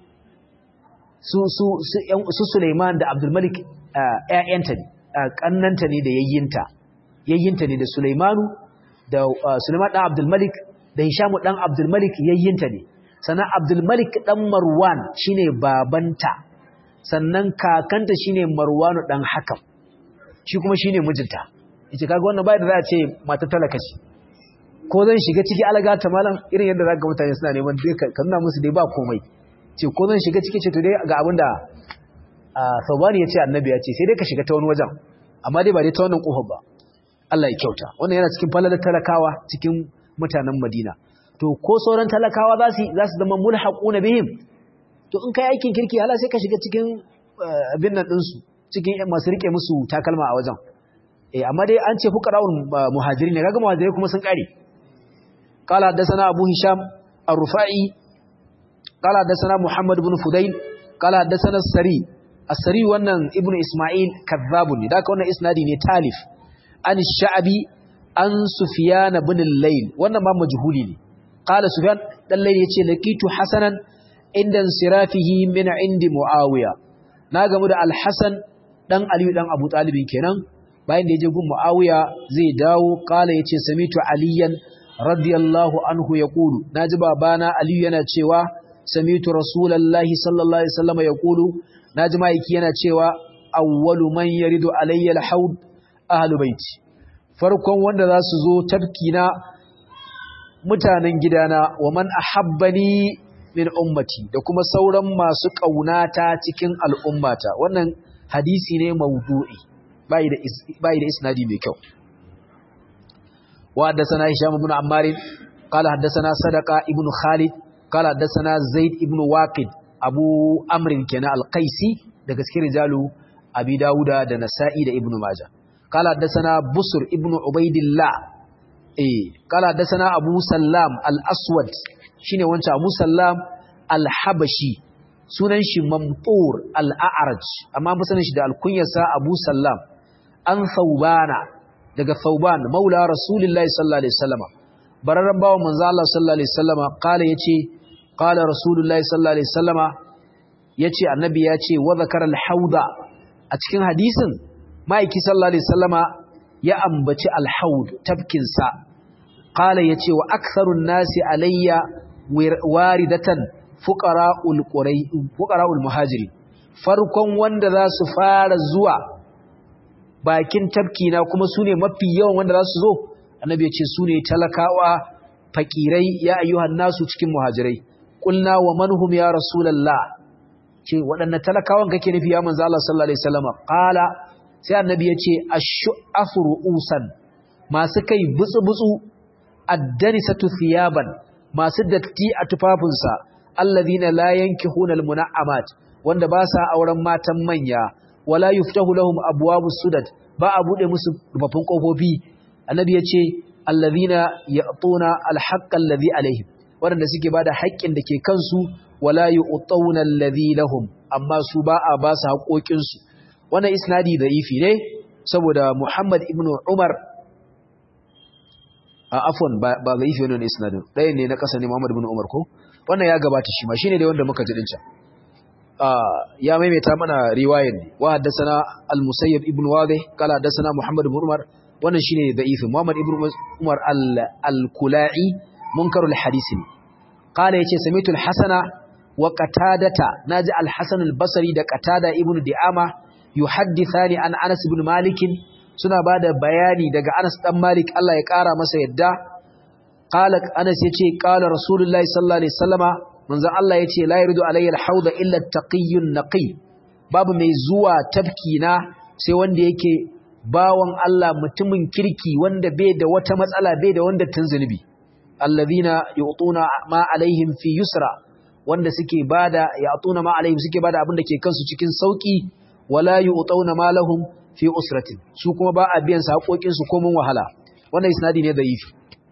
Speaker 1: su su su Suleiman da Abdul Malik ƴaƴanta ne kannanta ne da yayyinta yayyinta ne da Suleimanu da Suleiman dan Abdul Malik da Hisham dan Abdul Malik yayyinta ne sannan Abdul Malik dan Marwan shine babanta sannan kakanta shine Marwanu dan Hakam shi kuma shine mijinta yace kaga wannan bai da za a ce mata talaka ce ko zan shiga ciki alaga ta malam irin yadda zaka mutane suna neman dai ka nuna musu dai ba komai ce ko zan shiga ciki ce to dai ga abinda Saubani ya ce annabi ya ce sai dai ka shiga ta wani wajen amma dai ba dai ta wannan kofar ba Allah ya kyauta wannan yana cikin falalar talakawa cikin mutanen Madina to ko sauran talakawa za su za su zama mulhaquna bihim to in kai aikin kirki hala sai ka shiga cikin abin nan din su cikin masu rike musu takalma a wajen eh amma dai an ce fuqara'ul muhajirin ne kaga muhajirai kuma sun kare qala hadathana abu hisham ar-rufa'i qala hadathana muhammad ibn fudail qala hadathana as-sari as-sari wannan ibnu isma'il kadhabun ne da wannan isnadi ne talif an sha'bi an sufyan ibn al-layl wannan ma majhuli ne qala sufyan dan layl yace laqitu hasanan inda sirafihi min indi muawiya na gamu da al-hasan dan aliyu dan abu talib kenan bayan da yaje gun muawiya zai dawo kala yace samitu aliyan radiyallahu anhu yaqulu naji babana aliyu yana cewa samitu rasulullahi sallallahu alaihi wasallam yaqulu naji maiki yana cewa awwalu man yaridu alayya al-haud ahlu baiti farkon wanda za su zo tafkina mutanen gidana wa man ahabbani min ummati da kuma sauran masu kaunata cikin al'ummata wannan hadisi ne maudu'i bai da bai da isnadi mai kyau wa haddathana hisham ibn ammar qala haddathana sadaqa ibn khalid qala haddathana zaid ibn waqid abu amr kana al-qaisi daga cikin rijalu abi dauda da nasa'i da ibn majah qala haddathana busr ibn ubaidillah eh qala haddathana abu sallam al-aswad shine wancan abu sallam al-habashi sunan shi mamtur al-a'raj amma ba sanin shi da alkunyarsa abu sallam an thawbana daga thawban maula rasulullahi sallallahu alaihi wasallam bararran bawo manzo Allah sallallahu alaihi wasallam qala yace qala rasulullahi sallallahu alaihi wasallam yace annabi yace wa zakara al-hauda a cikin hadisin ma'aiki sallallahu alaihi wasallama ya ambaci al-haud tafkin sa qala yace wa aktharun nasi alayya waridatan fuqara'ul qurai fuqara'ul muhajiri farkon wanda za su fara zuwa bakin tafki na kuma sune mafi yawan wanda za su zo annabi yace sune talakawa fakirai ya ayyuhan nasu cikin muhajirai qulna wa manhum ya rasulullah ce waɗanne talakawan kake nufi ya manzo Allah sallallahu alaihi wasallam qala sai annabi yace ashu'afu ru'usan masu kai butsu butsu addanisatu thiyaban masu datti a tufafinsa alladhina la yankihuna almuna'amat wanda ba sa auren matan manya wala yuftahu lahum abwabus sudad ba a bude musu rufafin kofofi annabi yace alladhina ya'tuna alhaqqa alladhi alaihim wanda suke bada haƙƙin da ke kansu wala yu'tawna alladhi lahum amma su ba a ba su haƙoƙin su wannan isnadi da'ifi ne saboda Muhammad ibn Umar a afwan ba ba da'ifi wannan isnadin ɗaya ne na kasa ne Muhammad ibn Umar ko wannan ya gabata shi ma shine dai wanda muka ji din can ya maimaita mana riwayar ne wa haddathana al-Musayyib ibn Wadih kala haddathana Muhammad ibn Umar wannan shine da'ifi Muhammad ibn Umar al-Kula'i munkarul hadisi ne قال يتي سميت الحسن وقتادة ناجي الحسن البصري دا قتادة ابن دعامة يحدثان عن أنس بن مالك سنة بعد بياني دا أنس بن مالك الله يقارى مسا يدى قال أنس يتي قال رسول الله صلى الله عليه وسلم من ذا الله يتي لا يرد علي الحوض إلا التقي النقي باب ميزوى تبكينا sai wanda yake bawan Allah mutumin kirki wanda bai da wata matsala bai da wanda tun zunubi alladhina yu'tuna ma alaihim fi yusra wanda suke bada ya'tuna ma alaihim suke bada abin da ke kansu cikin sauki wala yu'tuna ma lahum fi usratin su kuma ba a biyan su haƙoƙin su komun wahala wannan isnadi ne da'ifi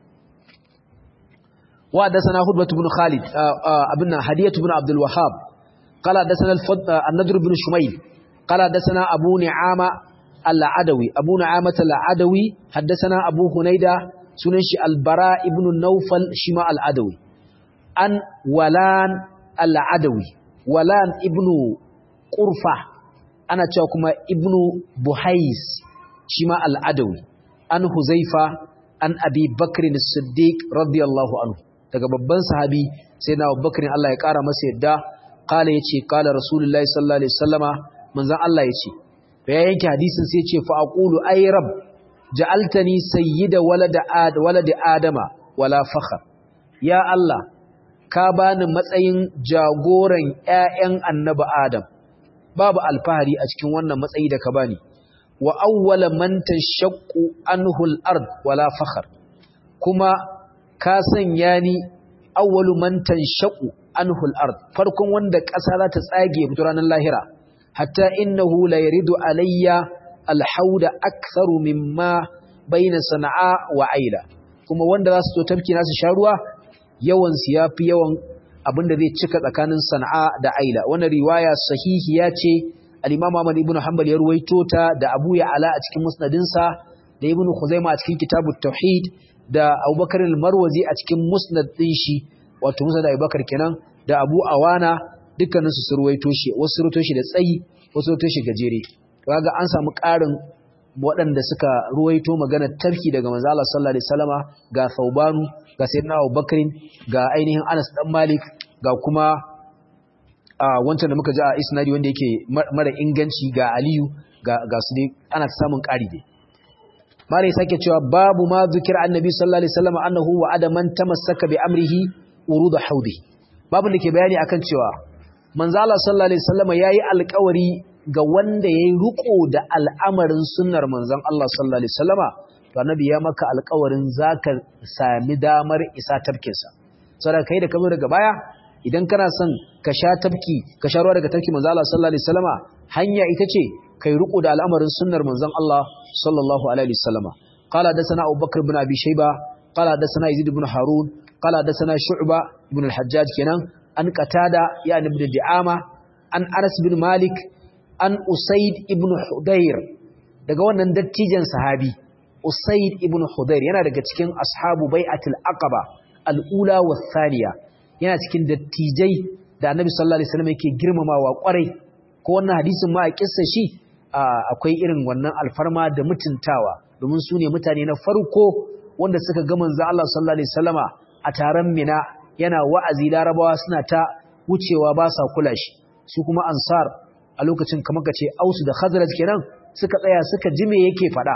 Speaker 1: wa hadathana hudbah ibn khalid abinna hadiyah ibn abdul wahhab qala hadathana an-nadr ibn shumayl qala hadathana abu ni'ama al-adawi abu ni'amah al-adawi hadathana abu hunayda sunan shi albara ibn naufal shi ma al'adawi an walan al'adawi walan ibn ƙurfa ana cewa kuma ibn buhais shi ma al'adawi an huzaifa an abi bakirin siddiq radiyallahu anhu daga babban sahabi sai na bakirin Allah ya ƙara masa yadda ƙala ya ce ƙala rasulullahi sallallahu alaihi wasallama manzan Allah ya ce ya yanke hadisin sai ce fa'aƙulu ai rab ja'altani sayyida walada ad waladi adama wala fakhar ya Allah ka bani matsayin jagoran ƴaƴan annabi adam babu alfahari a cikin wannan matsayi da ka bani wa awwala man tashaqqu anhu al-ard wala fakhar kuma ka sanya ni awwalu man tashaqqu anhu al-ard farkon wanda ƙasa za ta tsage fito ranar lahira hatta innahu la yaridu alayya alhauda aktharu mimma baina sana'a wa aila kuma wanda za su to tafki nasu sha ruwa yawan su yafi yawan abinda zai cika tsakanin sana'a da aila wannan riwaya sahihiya ce al-imam Ahmad ibn Hanbal ya ruwaito ta da Abu Ya'la a cikin musnadin sa da Ibn Khuzaimah a cikin kitabut tauhid da Abubakar al-Marwazi a cikin musnad din shi wato musnad Abubakar kenan da Abu Awana dukkaninsu su ruwaito shi wasu ruwaito shi da tsayi wasu ruwaito shi gajere kaga an samu ƙarin waɗanda suka ruwaito magana tafki daga manzo Allah sallallahu alaihi wasallama ga Thawbanu ga Sayyidina Abu Bakr ga ainihin Anas dan Malik ga kuma a wancan da muka ji a isnadi wanda yake mara inganci ga Aliyu ga ga su dai ana samun ƙari dai Mare sake cewa babu ma zikir annabi sallallahu alaihi wasallama annahu wa'ada man tamassaka bi amrihi urud haudi babu da ke bayani akan cewa manzo Allah sallallahu alaihi wasallama yayi alƙawari ga wanda ya yi riko da al'amarin sunnar manzon Allah sallallahu Alaihi wasallama to annabi ya maka alkawarin za ka sami damar isa tafkinsa saboda kai da ka zo daga baya idan kana son ka sha tafki ka sha ruwa daga tafki manzon Allah sallallahu Alaihi wasallama hanya ita ce kai riko da al'amarin sunnar manzon Allah sallallahu Alaihi wasallama qala hadathana Abu Bakr ibn Abi Shayba qala hadathana Yazid ibn Harun qala hadathana Shu'ba ibn al-Hajjaj kenan an qatada ya ibn Di'ama an Anas bin Malik an Usaid ibn Hudayr daga wannan dattijan sahabi Usaid ibn Hudayr yana daga cikin ashabu bai'atul aqaba al-ula wa thaniya yana cikin dattijai da Annabi sallallahu alaihi wasallam yake girmamawa kwarai ko wannan hadisin ma a kissa shi akwai irin wannan alfarma da mutuntawa domin su ne mutane na farko wanda suka ga manzo Allah sallallahu alaihi wasallama a taron Mina yana wa'azi Larabawa suna ta wucewa ba sa kula shi su kuma ansar a lokacin kamar kace Ausu da Khazraj kenan suka tsaya suka ji me yake faɗa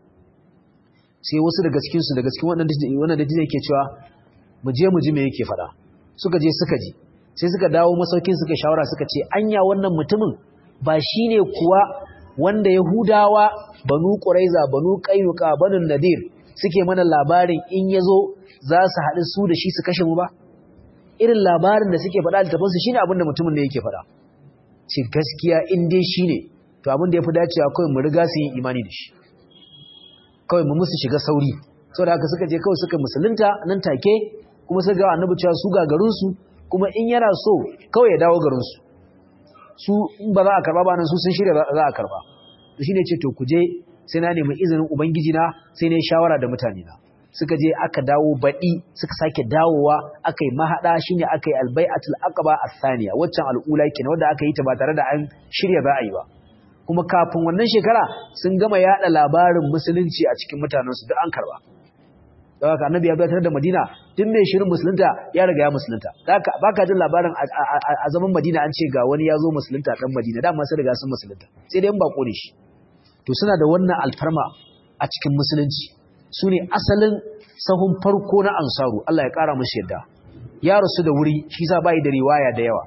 Speaker 1: sai wasu daga cikin su daga cikin wannan wannan da yake cewa mu je mu ji me yake faɗa suka je suka ji sai suka dawo masaukin suka shawara suka ce anya wannan mutumin ba shine kuwa wanda Yahudawa banu Quraiza banu Qaynuqa banu Nadir suke mana labarin in yazo za su haɗu su da shi su kashe mu ba irin labarin da suke faɗa littafansu shine abin da mutumin da yake faɗa ce gaskiya in dai shine to abin da yafi dacewa kawai mu riga su yin imani da shi kawai mu musu shiga sauri saboda haka suka je kawai suka musulunta nan take kuma suka ga annabi cewa su ga garin su kuma in yana so kawai ya dawo garin su su in ba za a karba ba nan su sun shirya za a karba to shine ce to ku je sai na nemi izinin ubangiji na sai ne shawara da mutane na suka je aka dawo baɗi suka sake dawowa aka yi mahaɗa shi ne aka yi albai'atul aqaba athaniya waccan al'ula kenan wanda aka yi ta ba tare da an shirya za a yi ba kuma kafin wannan shekara sun gama yaɗa labarin musulunci a cikin mutanensu duk an karba da haka annabi ya bayyana da Madina duk mai shirin musulunta ya riga ya musulunta haka baka jin labarin a zaman Madina an ce ga wani ya zo musulunta dan Madina dama sai riga sun musulunta sai dai in ba kore shi to suna da wannan alfarma a cikin musulunci su ne asalin sahun farko na ansaru Allah ya ƙara musu yadda ya rasu da wuri shi sa bai da riwaya da yawa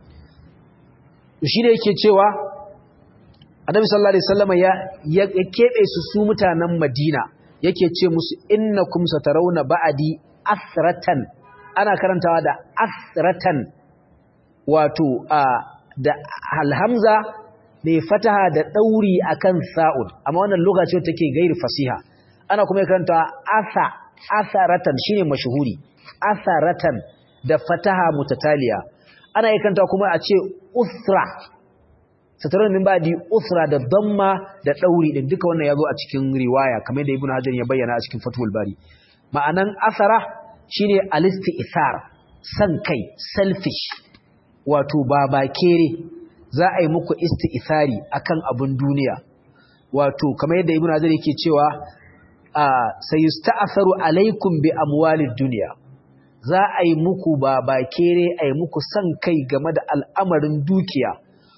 Speaker 1: shi ne yake cewa annabi sallallahu alaihi wasallam ya ya kebe su su mutanen Madina yake ce musu innakum satarawna ba'di asratan ana karantawa da asratan wato a da alhamza mai fataha da dauri akan sa'ud amma wannan lokaci take gairi fasiha ana kuma karanta asa asaratan shine mashhuri asaratan da fataha mutataliya ana yakanta kuma a ce usra sataran min badi usra da damma da dauri din duka wannan yazo a cikin riwaya kamar da ibnu hajar ya bayyana a cikin fathul bari ma'anan asara shine alisti'thar san kai selfish wato babakere za a yi muku isti'thari akan abun duniya wato kamar yadda ibnu hajar yake cewa sayusta'asaru alaikum bi amwalid dunya za a yi muku babakere a yi muku san kai game da al'amarin dukiya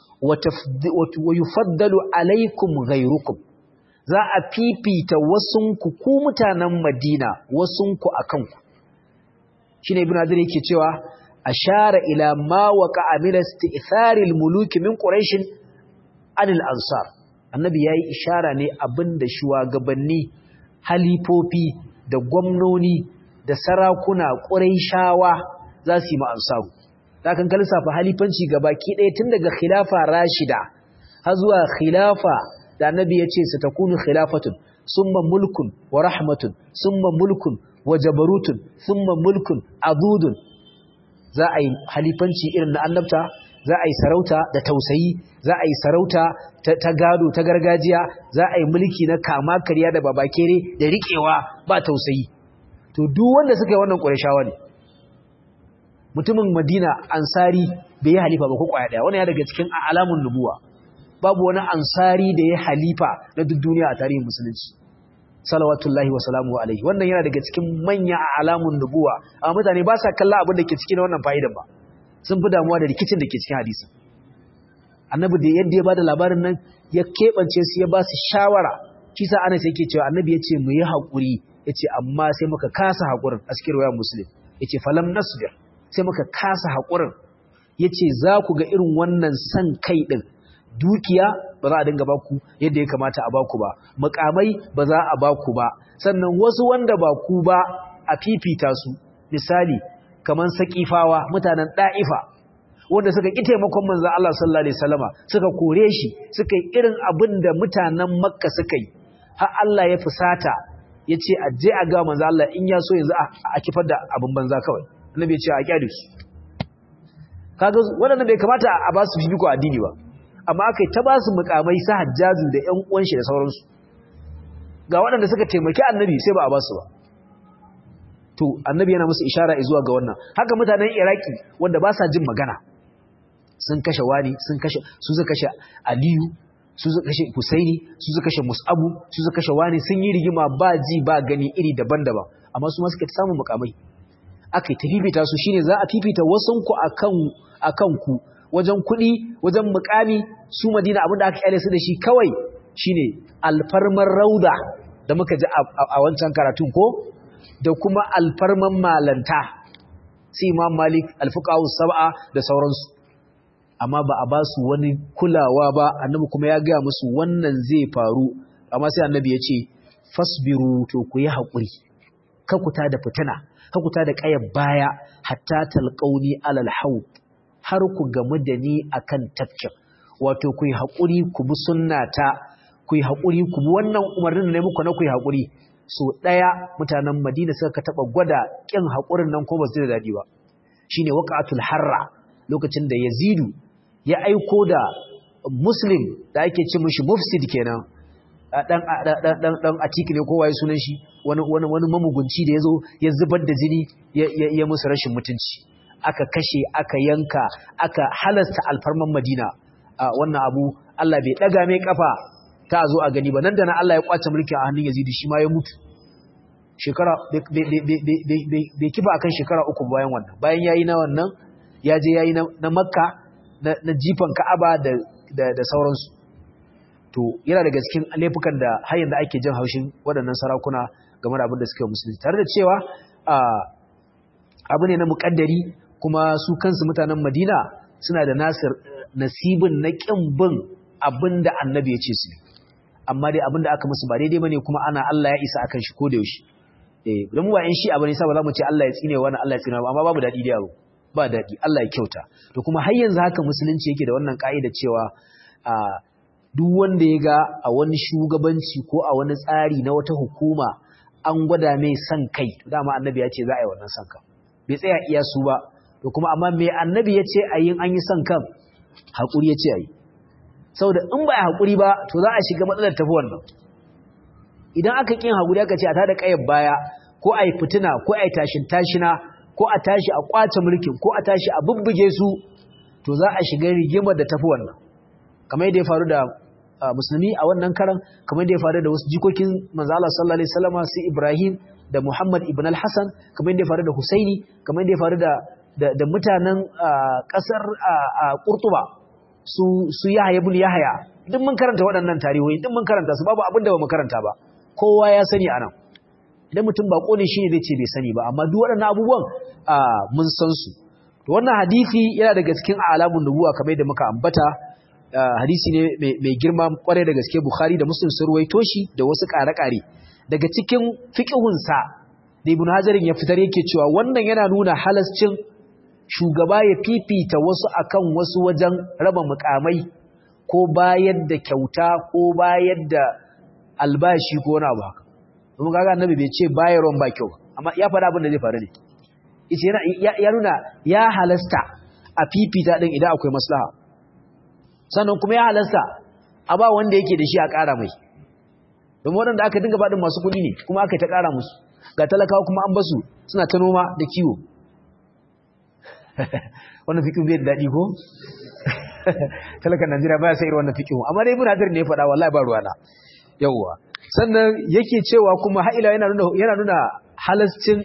Speaker 1: wa yufaddalu alaikum ghayrukum za a fifita wasunku ku mutanen Madina wasunku akan ku shine ibnu hadir yake cewa ashara ila ma waqa min isti'thari al-muluk min quraish anil ansar annabi yayi ishara ne abinda shugabanni halifofi da gwamnoni da sarakuna ƙurayshawa za su yi ma'ansaru ta kan kalsafa halifanci gabaki ɗaya tun daga khilafa rashida har zuwa khilafa da annabi ya ce su takunu khilafatun summa mulkun wa rahmatun summa mulkun wa jabarutun summa mulkun adudun za a yi halifanci irin na annabta za a yi sarauta da tausayi za a yi sarauta ta gado ta gargajiya za a yi mulki na kama karya da babakere da riƙewa ba tausayi to duk wanda suka yi wannan ƙurashawa ne mutumin madina ansari bai yi halifa ba ko kwaya daya wannan ya daga cikin alamun nubuwa babu wani ansari da ya halifa na duk duniya a tarihin musulunci salawatullahi wa salamu alaihi wannan yana daga cikin manya alamun nubuwa amma mutane ba sa kalla abin da ke cikin wannan fa'idan ba sun fi damuwa da rikicin da ke cikin hadisi annabi da yadda ya bada labarin nan ya keɓance su ya ba su shawara shi sa ana sai yake cewa annabi ya ce mu yi haƙuri ya ce amma sai muka kasa haƙurin a cikin ruwa muslim ya ce falam nasbir sai muka kasa haƙurin ya ce za ku ga irin wannan san kai ɗin dukiya ba za a dinga baku yadda ya kamata a baku ba mukamai ba za a baku ba sannan wasu wanda ba ku ba a fifita su misali kamar sakifawa mutanen da'ifa wanda suka ƙi taimakon manzon Allah sallallahu alaihi wasallama suka kore shi suka yi irin abin da mutanen Makka suka yi har Allah ya fusata yace a je a ga manzon Allah in ya so yanzu a kifar da abin banza kawai annabi ya ce a kyale su kaga waɗannan bai kamata a ba su fifiko addini ba amma aka yi ta ba su mukamai sa hajjaju da ‘yan uwanshi da sauransu ga waɗanda suka taimaki annabi sai ba a ba su ba to annabi yana musu ishara zuwa ga wannan haka mutanen iraki wanda ba sa jin magana sun kashe wani sun kashe su suka kashe aliyu su suka kashe husaini su suka kashe musabu su suka kashe wani sun yi rigima ba ji ba gani iri daban-daban amma su ma suka samu mukamai aka yi ta fifita su shine za a fifita wasanku akan akan ku wajen kuɗi wajen mukami su madina abinda aka kyale su da shi kawai shine alfarmar rauda da muka ji a wancan karatun ko da kuma alfarman malanta su imam malik alfuqahu sab'a da sauransu amma ba a ba su wani kulawa ba annabi kuma ya gaya musu wannan zai faru amma sai annabi ya ce fasbiru to ku yi haƙuri kakuta da fitina kakuta da ƙayar baya hatta talqauni alal haud har ku gamu da ni akan tafkin wato ku yi haƙuri ku bi sunnata ku yi haƙuri ku bi wannan umarnin da muku na ku yi haƙuri so ɗaya mutanen madina suka taɓa gwada ƙin haƙurin nan ko ba su da daɗi ba shine waqatul harra lokacin da yazidu ya aiko da muslim da ake ce mishi mufsid kenan dan dan dan dan atiki ne kowa ya sunan shi wani wani wani mamugunci da yazo ya zubar da jini ya musu rashin mutunci aka kashe aka yanka aka halasta alfarman Madina wannan abu Allah bai daga mai kafa ta zo a gani ba nan da nan Allah ya kwace mulki a hannun Yazid shi ma ya mutu shekara bai kiba akan shekara uku bayan wannan bayan yayi na wannan ya je yayi na Makka na jifan Ka'aba da da sauransu to yana daga cikin laifukan da har yanzu ake jin haushin waɗannan sarakuna game da abin da suke musulunci tare da cewa abu ne na muƙaddari kuma su kansu mutanen Madina suna da nasir nasibin na ƙin bin abin da annabi ya ce su amma dai abin da aka musu ba daidai bane kuma ana Allah ya isa akan shi ko da yaushe eh dan mu ba in shi abin sa ba za mu ce Allah ya tsine wani Allah ya tsine amma babu dadi da yaro ba dadi Allah ya kyauta to kuma har yanzu haka musulunci yake da wannan kaida cewa a duk wanda ya ga a wani shugabanci ko a wani tsari na wata hukuma an gwada mai san kai to dama annabi ya ce za a yi wannan san kan bai tsaya iya su ba to kuma amma me annabi ya ce a yin an yi san kan haƙuri ya ce a yi saboda in ba a haƙuri ba to za a shiga matsalar tafi wannan idan aka ƙin haƙuri aka ce a tada ƙayar baya ko a yi fitina ko a yi tashin tashina ko a tashi a ƙwace mulkin ko a tashi a bubbuge su to za a shiga rigimar da tafi wannan kamar yadda ya faru da musulmi a wannan karan kamar yadda ya faru da wasu jikokin manzo Allah sallallahu alaihi wasallam su Ibrahim da Muhammad ibn al-Hasan kamar yadda ya faru da Husaini kamar yadda ya faru da da mutanen ƙasar Qurtuba su su Yahya ibn Yahya duk mun karanta waɗannan tarihoyi duk mun karanta su babu abin da ba mu karanta ba kowa ya sani anan idan mutum bako ne shine zai ce bai sani ba amma duk waɗannan abubuwan mun san su to wannan hadisi yana daga cikin alamun nubuwa kamar yadda muka ambata hadisi ne mai girma kwarai da gaske Bukhari da Muslim sun ruwaito shi da wasu ƙare-ƙare daga cikin fiqhunsa da Ibn Hajarin ya fitar yake cewa wannan yana nuna halascin shugaba ya fifita wasu akan wasu wajen raba mukamai ko bayar da kyauta ko bayar da albashi ko wani abu haka kuma kaga annabi bai ce bayarwan ba kyau amma ya faɗa abin da zai faru ne yace ya nuna ya halasta a fifita din idan akwai maslaha sannan kuma ya halasta a ba wanda yake da shi a ƙara mai domin waɗanda aka dinga baɗin masu kuɗi ne kuma aka ta ƙara musu ga talakawa kuma an basu suna ta noma da kiwo wannan fiqh bai da dadi ko talakan Najeriya baya sai irin wannan fiqh amma dai ibn Hajar ne ya faɗa wallahi ba ruwana yawwa sannan yake cewa kuma ha'ila yana nuna yana nuna halascin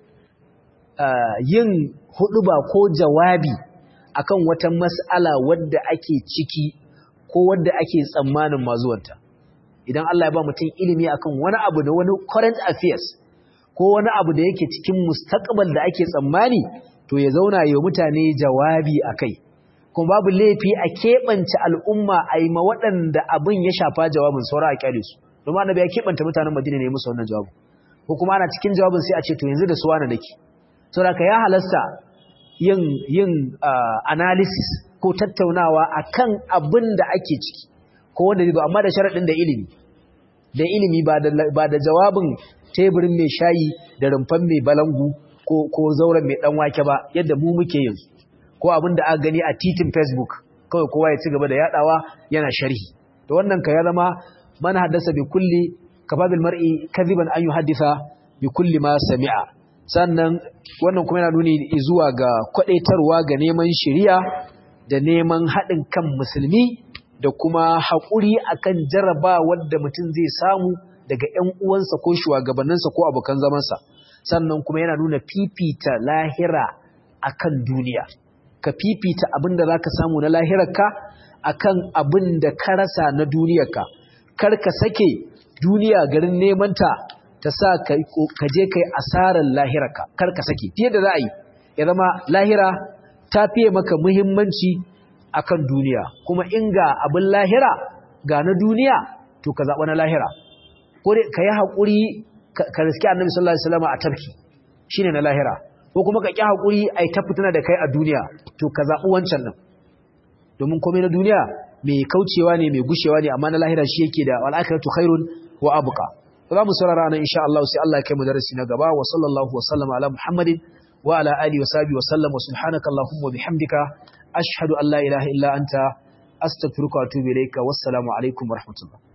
Speaker 1: yin huduba ko jawabi akan wata mas'ala wadda ake ciki ko wadda ake tsammanin mazuwanta idan Allah ya ba mutum ilimi akan wani abu da wani current affairs ko wani abu da yake cikin mustaqbal da ake tsammani to ya zauna ya mutane jawabi akai kuma babu laifi a keɓance al'umma a yi ma waɗanda abin ya shafa jawabin saura a kyale su domin annabi ya keɓanta mutanen madina ne musu wannan jawabin ko kuma ana cikin jawabin sai a ce to yanzu da suwa na nake saboda ka ya halasta yin yin analysis ko tattaunawa akan abin da ake ciki ko wanda zai amma da sharaɗin da ilimi da ilimi ba da ba da jawabin teburin mai shayi da rumfan mai balangu ko ko zauren mai dan wake ba yadda mu muke yanzu ko abin da aka gani a titin Facebook kawai kowa ya ci gaba da yadawa yana sharhi to wannan ka ya zama man haddasa bi kulli kafabil mar'i kadhiban an yuhaddisa bi kulli ma sami'a sannan wannan kuma yana nuni zuwa ga kwadaitarwa ga neman shari'a da neman haɗin kan musulmi da kuma haƙuri akan jaraba wadda mutum zai samu daga ƴan uwansa ko shugabanninsa ko abokan zamansa sannan kuma yana nuna fifita lahira akan duniya ka fifita abin da za ka samu na lahirarka akan abin da ka rasa na duniyarka kar ka sake duniya garin nemanta ta sa ka je kai asarar lahirarka kar ka sake fiye da za a yi ya zama lahira ta fiye maka muhimmanci akan duniya kuma in ga abin lahira ga na duniya to ka zaɓa na lahira ko ka yi haƙuri ka riski annabi sallallahu alaihi wasallam a tafki shine na lahira ko kuma ka ƙi haƙuri a yi tafituna da kai a duniya to ka zaɓi wancan nan domin komai na duniya mai kaucewa ne mai gushewa ne amma na lahira shi yake da al'akiratu khairun wa abuka za mu saurara nan insha Allah sai Allah ya kai mu darasi na gaba wa sallallahu wa sallama ala muhammadin wa ala alihi wa sahbihi wa sallam wa subhanaka allahumma wa bihamdika ashhadu an la ilaha illa anta astaghfiruka wa atubu ilayka wassalamu alaikum wa rahmatullah